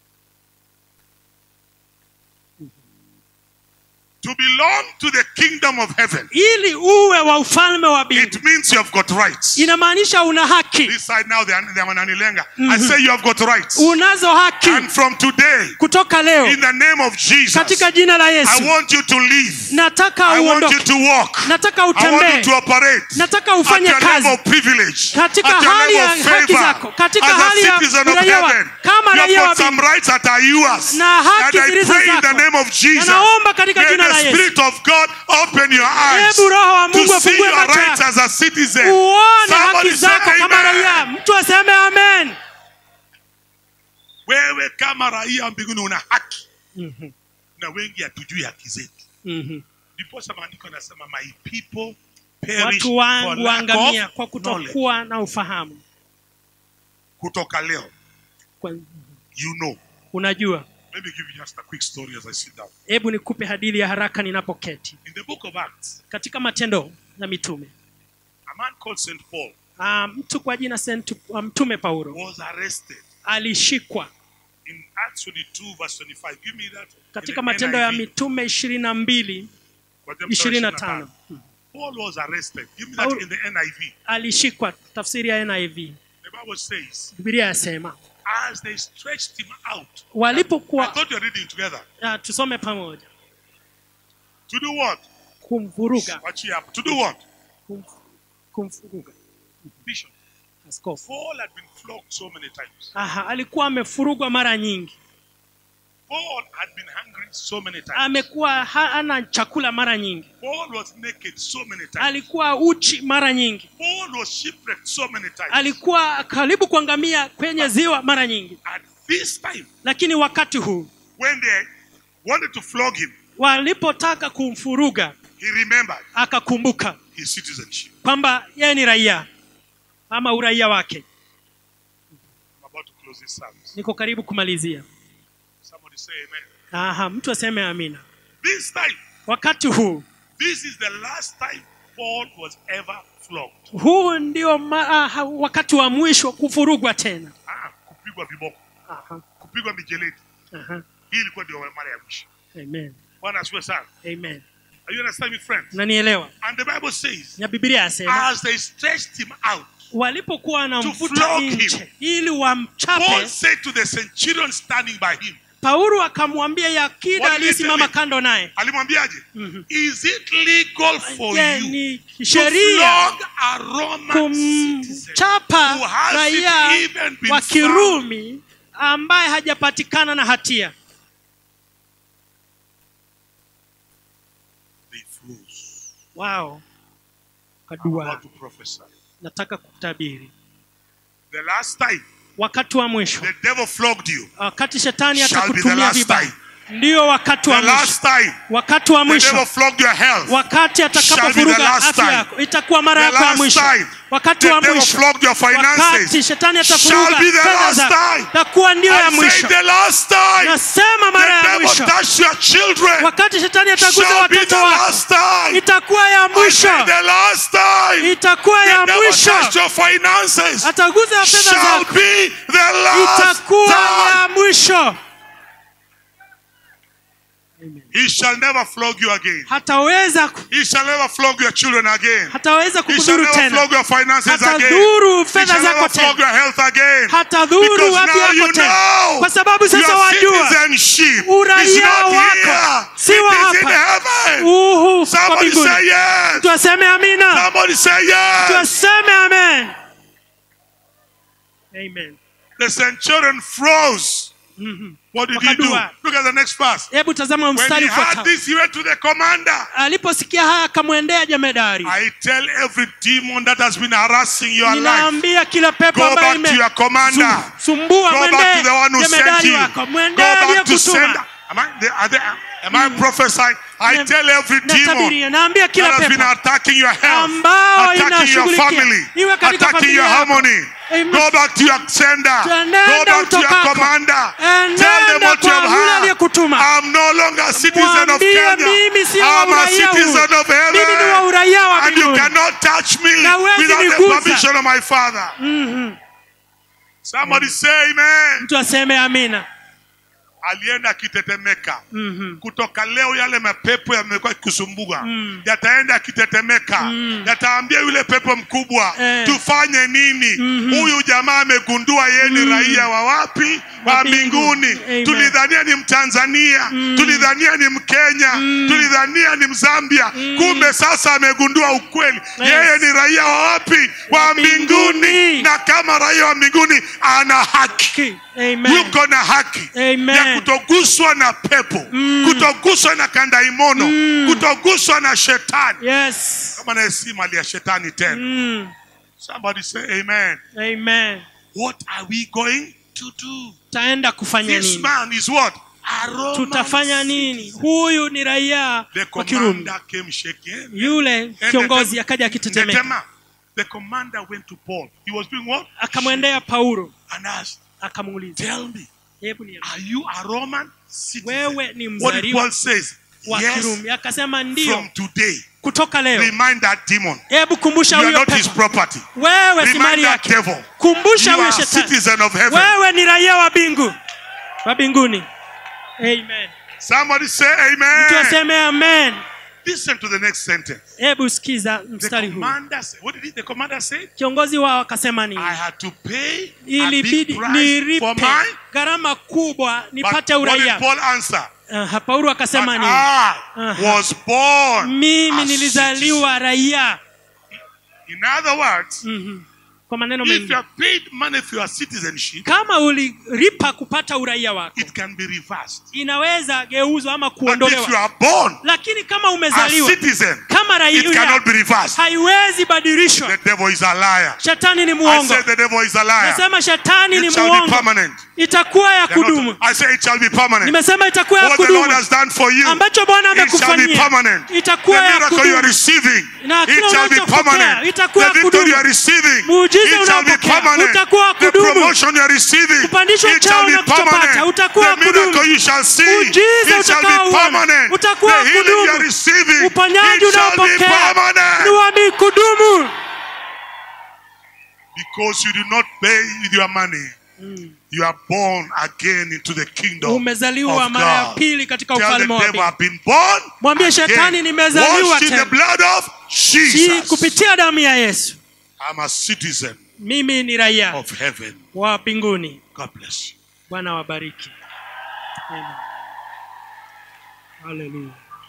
To belong to the kingdom of heaven, ili uwe wa ufalme wa mbingu it means you have got rights. inamaanisha una haki This side now, they are, they are Mananilenga. I say you have got rights. unazo haki And from today, kutoka leo in the name of Jesus, katika jina la I yesu want you to live. nataka I want you uondoke to walk. nataka I want you utembee to operate nataka at ufanye your kazi level of privilege, katika at your hali ya level of haki favor, zako katika as hali a ya citizen of uraia wa heaven. kama You have raia wa got some mbingu rights that are yours. na haki And I zilizo pray in the zako. name of Jesus. Na naomba katika May jina la the Yesu. Spirit of God open your eyes Hebu Roho wa to Mungu see afungue your macho rights yako. as a citizen. uone Somebody haki say zako kama amen. raia mtu aseme amen Wewe kama raia wa mbinguni una haki na wengi hatujui haki zetu. Ndiposa maandiko yanasema my people perish watu for wangu lack waangamia of kwa knowledge. kutokuwa na ufahamu Kutoka leo, kwa, you know. unajua Let me give you just a quick story as I sit down. hebu nikupe hadithi ya haraka ninapoketi In the book of Acts, katika matendo ya mitume a man called St. Paul Ah, mtu kwa jina Saint- ah, mtume paulo was arrested alishikwa in Acts 22, verse 25. Give me that. in katika the matendo ya NIV. mitume ishirini na mbili Kwa the ishirini na version tano of Paul was arrested. Give me that Paul- in the NIV. alishikwa tafsiri ya niv The Bible says, bibilia yasema as they stretched him out. I walipokuwa thought you were reading together. ah, tusome pamoja To do what? kumvuruga Watch here. To do what? kum, kumvuruga Bishop. askofu Paul had been flogged so many times. Aha, alikuwa amefurugwa mara nyingi Paul had been hungry so many times. amekuwa hana chakula mara nyingi Paul was naked so many times. alikuwa uchi mara nyingi Paul was shipwrecked so many times. alikuwa karibu kuangamia kwenye ziwa mara nyingi At this time, lakini wakati huu when they wanted to flog him, walipotaka kumfuruga he remembered akakumbuka his citizenship. kwamba yeye ni raia ama uraia wake I'm about to close this service. niko karibu kumalizia Somebody say amen. Aha, mtu aseme amina This time, wakati huu this is the last time Paul was ever flogged. huu ndio ma, aha, wakati wa mwisho kufurugwa tena Ah, kupigwa viboko, aha, kupigwa mijeledi. aha. Hii ilikuwa ndio mara ya mwisho. Amen. Bwana asifiwe sana. Amen. Are you understand me, friends? nanielewa And the Bible says, na biblia yasema as they stretched him out, walipokuwa wanamvuta flog him. nje ili Paul wamchape said to the centurion standing by him, paulo akamwambia yakida What did he aliyesimama tell him? kando naye alimwambiaje? Mhm. Is it legal for je you ni to sheria flog a Roman citizen kumchapa who has raia it even been wa found kirumi ambaye hajapatikana na hatia they froze. wao I'm kadua about to prophesy. nataka kutabiri The last time wakati wa mwisho the devil flogged you, wakati shetani Shall be the atakutumia last vibaya time. ndiyo wakati the wa mwisho last time wakati wa the devil mwisho flogged your health, wakati Shall be the atakapovuruga last afya time. yako itakuwa mara the yako ya last mwisho time wakati the wa devil mwisho flogged your finances, wakati shetani shall atavuruga be the fedha last zako time. itakuwa ndiyo ya I say mwisho the last time nasema the mara ya devil mwisho touched your children, wakati shetani ataguza shall be watoto the wako last time. itakuwa ya I mwisho say the last time itakuwa ya the devil mwisho touched your finances, ataguza fedha shall zako be the last itakuwa time. ya mwisho He shall never flog you again. hataweza ku- He shall never flog your children again. hataweza He shall kukudhuru never tena flog your finances again. hatadhuru He fedha shall zako never flog tena your health again. hatadhuru Because afya now you yako tena know kwa sababu sasa your wajua citizenship uraia is not wako here. si It wa is in hapa. heaven. uhu kwa Somebody mbinguni say yes. tuaseme amina Somebody say yes. tuaseme amen amen The centurion froze. Mhm. What did he do? Wakadua. Look at the next verse. hebu tazama When mstari he heard ufuatao this, he went to the commander. aliposikia haya akamwendea jemedari I tell every demon that has been harassing your life, ninaambia kila pepo go ambayo back to your commander. imesumbua Go back to the one who sent jemedari you. wako Go mwendee back to aliyekutuma send. Am I, the- are they- am I prophesying? I Na- tell every demon natabiria naambia that kila has been pepo attacking your health, ambao attacking your inashughulikia. family, Iwe katika attacking familia your yako. harmony. Amen. Go back to your sender. Tuenenda Go back to your utokako. commander. Enenda Tell them what you kwa have yule heard. aliyekutuma. I'm no longer a citizen of Mwambie Kenya. mimi si wa I'm a uraia huu. citizen of mimi ni wa heaven. uraia wa And you mbinguni cannot touch me Na huwezi without the nigusa. permission of my father. Mhm. Somebody say amen. mtu aseme amina Alienda akitetemeka. Mhm. kutoka leo yale mapepo yamekuwa kikusumbua Mm. yataenda yakitetemeka Mm. yataambia yule pepo mkubwa Eh. tufanye nini Mhm. huyu jamaa amegundua yeye ni Mm. raia wa wapi Wa wa mbinguni. mbinguni Amen. tulidhania ni mtanzania Mm. tulidhania ni mkenya Mm. tulidhania ni mzambia kumbe sasa amegundua ukweli Yes. yeye ni raia wa wapi wa Wa mbinguni. mbinguni na kama raia wa mbinguni ana haki Ki- Amen. yuko na haki Amen. ya kutoguswa na pepo Mm. kutoguswa na kandaimono Mm. kutoguswa na shetani yes kama naye si mali ya shetani tena Mm. somebody say amen amen what are we going to do taenda kufanya this nini man is what a Roman tutafanya nini citizen. huyu ni raia the wa kirumi commander came shaking yule kiongozi akaja akitetemeka Netema, the commander went to Paul he was doing what akamwendea paulo and asked akamuuliza tell me hebu niambie, are you a Roman citizen wewe ni what did mzaliwa Paul says wa yes kirumi akasema ndio from today kutoka leo remind that demon hebu kumbusha you are huyo not his pepo property wewe si remind mali that yake devil kumbusha you huyo are a shetani citizen of heaven wewe ni raia wa bingu wa mbinguni amen somebody say mtu amen aseme amen listen to the next sentence hebu sikiza the mstari huu commander said, what did he, the commander say kiongozi wao akasema nini I had to pay a ilibidi big price for nilipe mine gharama kubwa but nipate what did uraia Paul answer uh, paulo But akasema nini I Aha. was born mimi a nilizaliwa raia citizen. in other words Mhm. kwa maneno If you mengi have paid money for your citizenship, kama ulilipa kupata uraia wako it can be reversed. inaweza geuzwa ama But if you kuondolewa are born lakini kama a umezaliwa citizen, kama it raia cannot be reversed. haiwezi badilishwa The devil is a liar. shetani ni I muongo said the devil is a liar. nasema shetani ni It shall be muongo permanent. itakuwa ya They are kudumu not- I say it shall be permanent. nimesema itakuwa ya What the Lord kudumu has done for you, ambacho bwana it shall be amekufanyia permanent. The itakuwa ya miracle you are kudumu receiving, Na kile it shall be unachopokea, permanent. itakuwa The ya victory you kudumu. are receiving, Muujiza it shall be unaopokea, permanent. utakuwa wa The kudumu. promotion you are receiving, Kupandishwa it cheo shall be unachopata, permanent. utakuwa wa The kudumu. miracle you shall see, Muujiza it shall be utakaouona, permanent. utakuwa The wa healing you kudumu. are receiving, uponyaji it shall be unaopokea ni permanent. wa kudumu Because you do not pay with your money. You are born again into the kingdom umezaliwa of mara ya God. pili katika Tell the ufalme wa devil mbingu I've been born Mwambie again. shetani, nimezaliwa Washed in tena. the blood of si Jesus. kupitia damu ya yesu I'm a citizen mimi ni raia of heaven. wa mbinguni God bless you. bwana wabariki Amen. Hallelujah.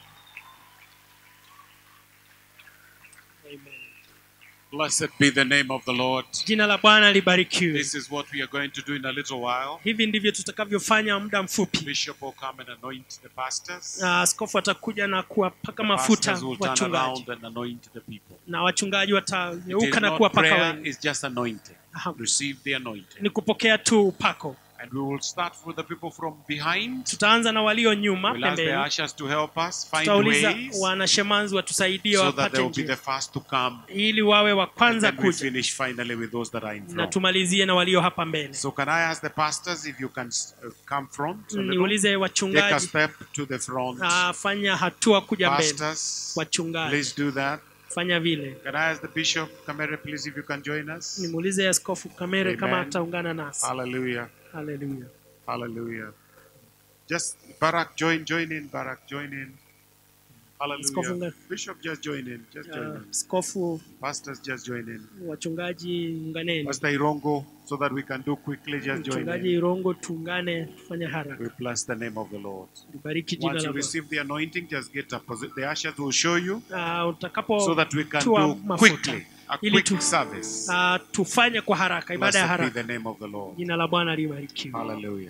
Amen. Blessed be the name of the Lord. jina la bwana libarikiwe This is what we are going to do in a little while. hivi ndivyo tutakavyofanya muda mfupi Bishop will come and anoint the pastors. na askofu atakuja na kuwapaka The mafuta pastors will turn wachungaji around and anoint the people. na wachungaji It watageuka is na not kuwapaka prayer, wengi it's just anointing. Aha. Receive the anointing. ni kupokea tu upako And we will start with the people from behind. tutaanza na walio nyuma We'll ask the pembeni ushers to help us find tutauliza ways wanashemanzi watusaidie so that they wapate will be the njia first to come. ili wawe wa And kwanza then we kuja finish finally with those that are in na front. tumalizie na walio hapa mbele So can I ask the pastors if you can uh, come front a little? niulize Take a wachungaji step to the front. ah, fanya hatua kuja mbele Pastors, wachungaji please do that. fanya vile Can I ask the bishop, Kamere, please, if you can join us? nimuulize askofu kamere kama Amen. ataungana nasi Hallelujah. haleluya Hallelujah. Just Barak, join, join in. Barak, join in. Askofu Hallelujah. nga- Bishop, just join in. Just join Ah, in. askofu Pastors, just join in. wachungaji unganeni Pastor Irongo, so that we can do quickly, just join mchungaji in. irongo tuungane tufanye We haraka bless the name of the Lord. libariki jina Once la you Bwana. receive the anointing, just get up. The ushers will show you Ah, utakapo so that we can tua do mafuta quickly a ili quick tu- service. ah, tufanye kwa haraka ibada ya Blessed be haraka the name of the Lord. jina la bwana libarikiwe Hallelujah.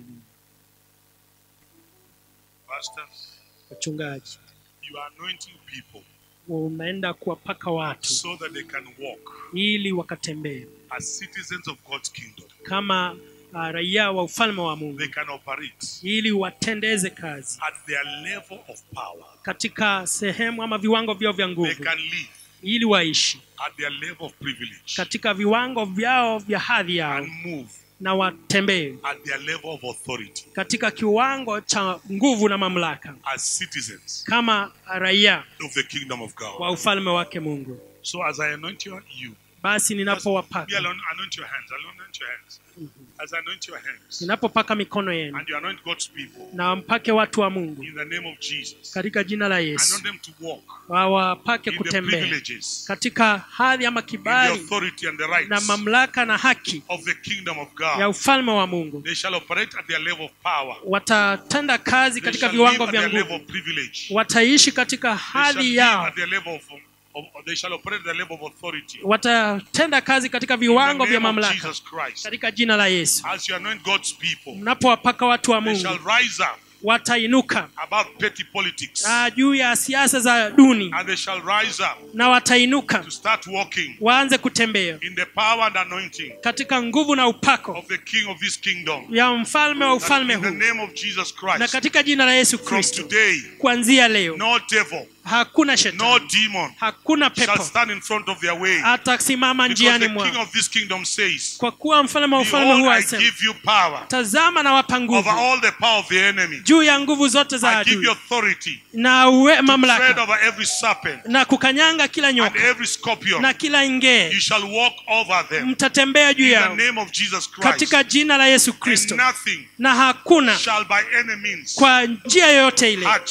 Pastors, wachungaji you are anointing people unaenda kuwapaka watu so that they can walk ili wakatembee as citizens of God's kingdom. kama uh, raia wa ufalme wa mungu They can operate ili watendeze kazi at their level of power. katika sehemu ama viwango vyao vya They nguvu can live ili waishi at their level of privilege katika viwango vyao vya hadhi yao and move na watembee at their level of authority katika kiwango cha nguvu na mamlaka as citizens kama raia of the kingdom of wa God. ufalme wake mungu So as I anoint you, you basi me ninapowapaka alone anoint your hands. I'll anoint your hands. As I anoint your hands ninapopaka mikono yenu and you anoint God's people na mpake watu wa mungu in the name of Jesus. katika jina la Anoint yesu them to walk wawapake in the kutembea privileges, katika hadhi ama in the kibali authority and the na rights mamlaka na haki of the kingdom of ya God. ufalme wa mungu They shall operate at their level of power. watatenda kazi They katika shall live viwango at vya their level nguvu of privilege. wataishi katika They shall hadhi live yao at their level of, of, of- they shall operate at their level of authority. watatenda kazi katika In the viwango vya name of mamlaka Jesus Christ. katika jina la yesu As you anoint God's people, mnapowapaka watu wa they shall mungu rise up watainuka above petty politics. ah, juu ya siasa za duni And they shall rise up na watainuka to start walking waanze kutembea in the power and anointing katika nguvu na upako of the King of this kingdom. ya mfalme wa That ufalme in the huu name of Jesus na Christ, katika jina la yesu from kristo today, kuanzia leo no devil, hakuna no shetani demon hakuna shall pepo stand in front of their way. atasimama Because njiani the King mwao of this kingdom says, kwa kuwa mfalme wa ufalme Behold, huu I asema give you power tazama na wapa over nguvu all the power of the enemy. juu ya nguvu zote za I give you adui authority na uwe to tread mamlaka over every serpent na kukanyanga kila and nyoka every scorpion. na kila ingee You shall walk over them mtatembea juu in the yao name of Jesus Christ. katika jina la yesu And kristo nothing na hakuna shall by any means kwa njia yoyote ile hurt you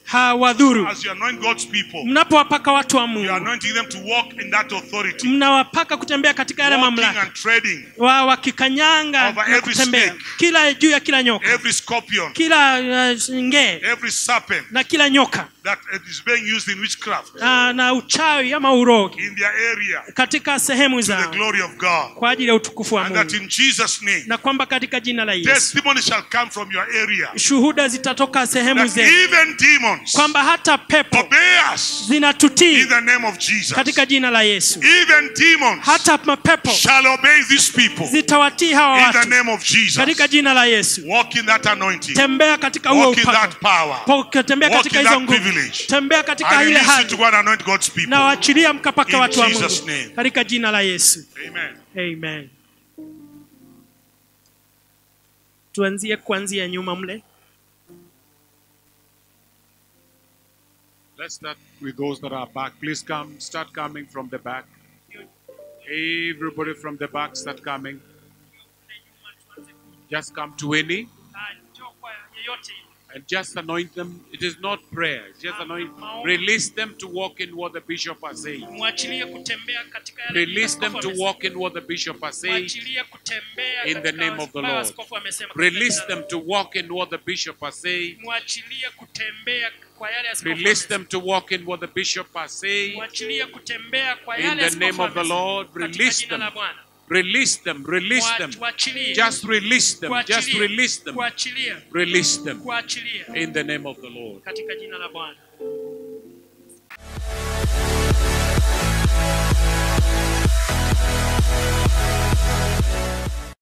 hawadhuru As you anoint God's people, mnapowapaka watu wa you are mungu anointing them to walk in that authority, mnawapaka kutembea katika yale walking mamlaka and treading wa wakikanyanga Over na every kutembea snake. kila juu ya kila nyoka every scorpion, kila uh, ngee every serpent na kila nyoka that is being used in witchcraft uh, na uchawi ama urogi in their area katika sehemu to the zao glory of God. kwa ajili ya utukufu wa And that mungu in Jesus' name, na kwamba katika jina la yesu testimony shall come from your area. shuhuda zitatoka sehemu That zetu even demons kwamba hata pepo obey us zinatutii in the name of Jesus. katika jina la yesu Even demons hata mapepo shall obey these people zitawatii hawa in the watu name of Jesus. katika jina la yesu Walk in that anointing. tembea katika huo Walk in that upako power. Po- tembea Walk katika in hizo that nguvu privilege. tembea katika I ile release you hali to go and anoint God's people. na waachilia mkapaka In watu wa Jesus' mungu name. katika jina la yesu Amen. amen tuanzie kuanzia nyuma mle Let's start with those that are back. Please come, start coming from the back. Everybody from the back, start coming. Just come to any and just anoint them. It is not prayer, it's just anoint. Release them to walk in what the bishop has said. mwachilie kutembea katika yale Release them to askofu walk in what the bishop has said. mwachilie kutembea In the katika name of the ambayo Lord. askofu amesema katika Release jina la- them to walk in what the bishop has said. mwachilie kutembea kwa yale askofu Release amesema. them to walk in what the bishop has said. mwachilie kutembea kwa In yale the askofu name of the amesema. Lord, Katika release jina la them. Bwana. Release them, release Mwa- them. Mwachilie. Just release them, just Kuachilia. release them. Kuachilia. Release them Kuachilia. in the name of the Lord. katika jina la Bwana